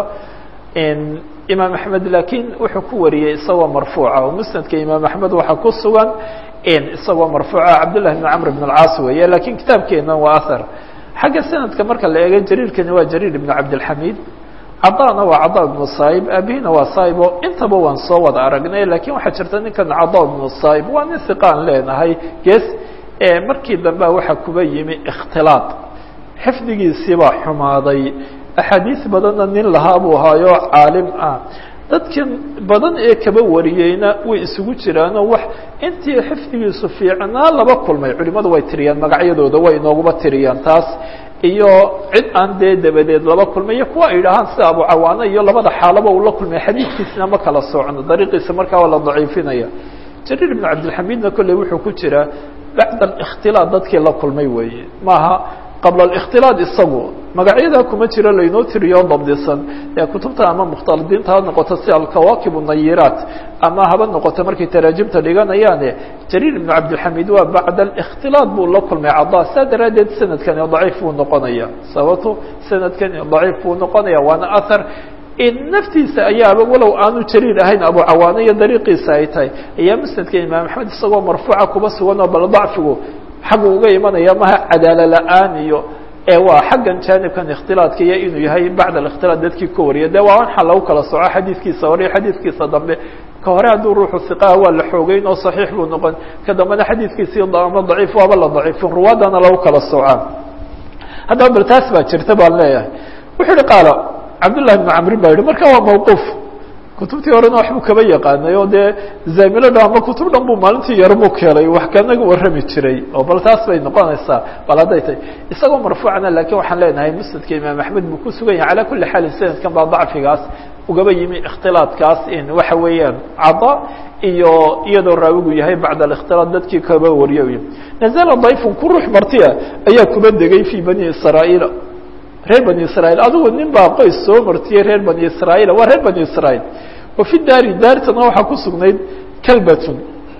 imaam أحmed lakiin wuxuu ku wariyey isagoo marfuuca oo msnadka imaam أحmed waxa ku sugan isagoo marfuuca cabdاللahi بن cمr بن الcاas weeye lakiin kitaabkeena waa أثر xagga sanadka marka la eego jariirkani waa jariir بن cabdالحamid cadana waa cada ibnu saib aabihina waa saib oo intaba waan soo wada aragnay lakin waxaa jirta ninkan cada ibnu saib waa nin hiqaan leenahay ges markii dambe waxaa kuba yimi ikhtilaad xifdigiisiibaa xumaaday axaadiis badanna nin lahaa buu ahaayo caalim ah dadkan badan ee kaba wariyeyna way isugu jiraanoo wax intii xifdigiisu fiicnaa laba kulmay culimadu way tiriyaan magacyadooda way inooguba tiriyaan taas iyo cid aan dee dabadeed laba kulmay iyo kuwa ay idhaahaan sida abu cawaano iyo labada xaalaba uu la kulmay xadiidkiisna ma kala socno dariiqiisa markaa waa la daciifinaya jariir ibnu cabdilxamidna kolley wuxuu ku jiraa bacda alikhtilaad dadkii la kulmay weeye maaha qabla alikhtilaad isagu magacyadaa kuma jiro laynoo tiriyo dabdisan ee kutubta ama mukhtaladiinta ha noqoto si alkawaakib nayiraat ama haba noqoto markay taraajimta dhiganayaane jariir ibnu cabdilxamid waa bacda alikhtilaad buu la kulmay cada saa daraaddeed sanadkani daciif buu noqonaya sababto sanadkani daciif buu noqonaya waana ahar naftiisa ayaaba walow aanu jariir ahayn abu cawaano iyo dariiqiisa ay tahay ayaa musnadka imaam axmed isagoo marfuuca kuba sugan oo bal dacfigu xaggu uga imanaya maha cadaalo la-aan iyo waa xaggan jaanibkan ikhtilaadka iyo inuu yahay bacd alikhtilaad dadkii ka wariya de waa waxa lagu kala soco xadiidkiisa hore iyo xadiidkiisa dambe ka hore hadduu ruuxu hiqaha waa la xoogeyn oo saxiix buu noqon ka dambena xadiidkiisii ama daciif waaba la daciifin ruwaadana lagu kala soocaa haddaba bal taas baa jirta baan leeyahay wuxuu ihi qaala cabdullahi bnu camrin baa yihi marka waa mawquuf kutubtii horena waxbuu kaba yaqaanay oo dee zaamilo dhan ama kutub dhan buu maalintii yarmuk helay wax kanaga warrami jiray oo bal taas bay noqonaysaa bal hadday tahay isagoo marfuucana laakiin waxaan leenahay musnadka imaam axmed buu ku sugan yahay calaa kuli xaalin sanadkan baa dacfigaas ugaba yimi ikhtilaadkaas in waxa weeyaan cada iyo iyadoo raawigu yahay bacda alikhtilaad dadkii kaba wariyo nazala dayfun ku ruux martiya ayaa kuba degay fii bani israa'iil reer bani israiil adigu nin baa qoys soo martiyey reer bani israiil waa reer bani israiil wa fi daari daartana waxaa ku sugnayd kalbatun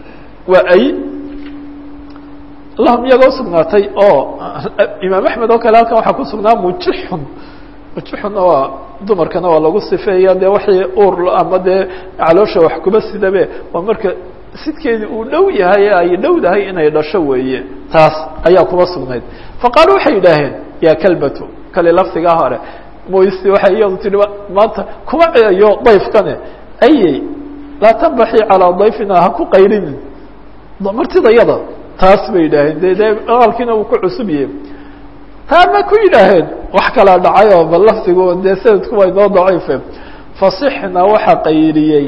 waa ay lahum iyaga usugnaatay oo imaam axmed oo kale halkan waxaa ku sugnaa mujixun mujixunna waa dumarkana waa lagu sifeeya dee waxay ur ama dee caloosha wax kuba sidabe waa marka sidkeedi uu dhow yahay ay dhowdahay inay dhasho weeye taas ayaa kuba sugnayd faqaalu waxay yidhaaheen ya kalbatu kale lafdigaa hore moysi waxay iyadu tihi maanta kuma ceeyo dayfkane ayey laa tanbaxi calaa dayfina ha ku qayrinin martidayada taas bay yidhaaheen de de aqalkiina uu ku cusub yahay taa ma ku yidhaaheen wax kala dhacay oo bal lafdigu dee sanadku waa inoo daciife fasixna waxaa qayriyey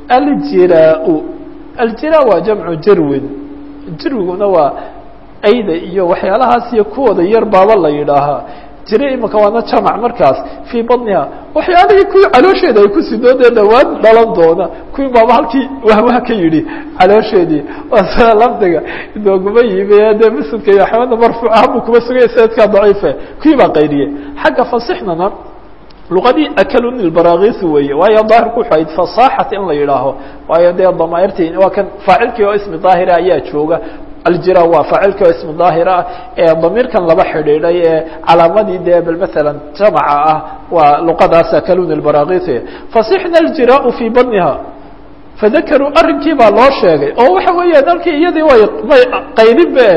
aljiraa-u aljiraa waa jamcu jirwin jirwiguna waa ayda iyo waxyaalahaas iyo kuwooda yar baaba la yidhaahaa jira imika waana jamac markaas fii badniha waxyaalihii kuwii caloosheeda ay ku sidoo dee dhawaan dhalan doona kuwii baaba halkii wahwah ka yidhi caloosheedii waa sida lafdiga inooguma yimi dee muslimka iyo axmedna marfuuca habuu kuma sugaya sanadkaa daciife kuwii baa qayriyey xagga fasixnana luqadii akaluni lbaraakisi weeye waayo daahirku wuxuu ahayd fasaaxat in la yidhaaho waayo dee damaairtii waa kan faacilkii oo ismi daahira ayaa jooga aljira waa faacilkii oo ismi daahir ah ee damiirkan laba xidhiidhay ee calaamadii dee bal maala jamaca ah waa luqadaas akaluni lbaraakisi fasixna aljiraau fii badniha fadakaruu arrinkii baa loo sheegay oo waxa weeyaan halkii iyadii way may qayrinbe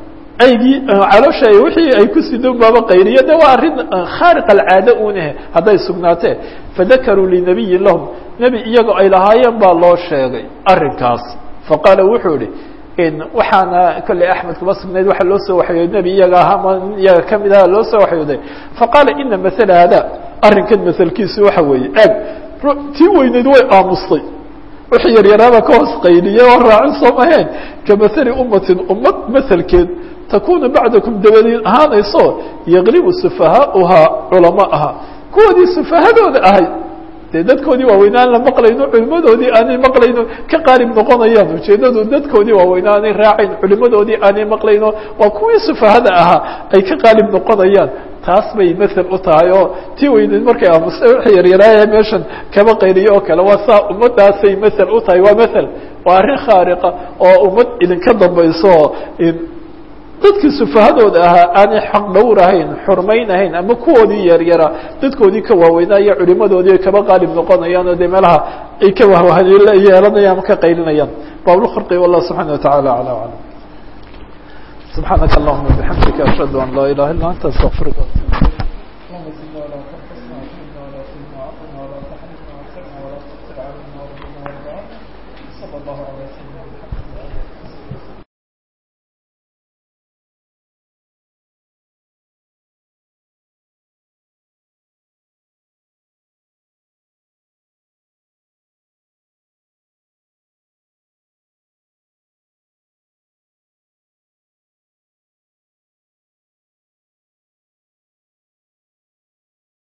aygii caloosha wixii ay ku sidon baaba qayriyo de waa arrin khaariq alcaade unahe hadday sugnaatee fadakaruu linabiyin lahum nebi iyagoo ay lahaayeen baa loo sheegay arrinkaas faqaala wuxuu ihi waxaana kolley axmed kuma sugnayd waxaa loo soo waxyooday nebi iyaga ahaa ma iyaga kamid aha loo soo waxyooday faqaala ina maala hada arrinkan maselkiisu waxa weeye eg tii weyneyd way aamustay wixii yaryaraaba ka hoos qayliye oo raacin soo maheen ka maali ummatin ummad maselkeed takunu bacdakum dabadeed ahaanayso yaqlibu sufahaauhaa culamaaha kuwoodii sufahadooda ahay dee dadkoodii waaweynaa aan la maqlayno culimadoodii aanay maqlayno ka qaalib noqonayaan ujeedadu dadkoodii waaweynaa aanay raacayn culimadoodii aanay maqlayno waa kuwii sufahada ahaa ay ka qaalib noqonayaan taas bay mael u tahay oo tii weyneed markay aamusta wixii yaryaraaya meeshan kaba qayliyo oo kale waa saa ummadaasay mael u tahay waa mael waa arrin khaariqa oo ummad idinka dambayso dadkii sufahadooda ahaa aanay xaq dhowrahayn xurmaynahayn ama kuwoodii yaryara dadkoodii ka waaweynaa iyo culimadoodii ay kaba qaalib noqonayaan oo dee meelaha ay ka wahyeelanayaan ama ka qaylinayaan bablkharqi wallah subxana wataعala alى alam subxaanaka allahuma bixamdika ashhadu an laa ilaha illa anta astaqfirka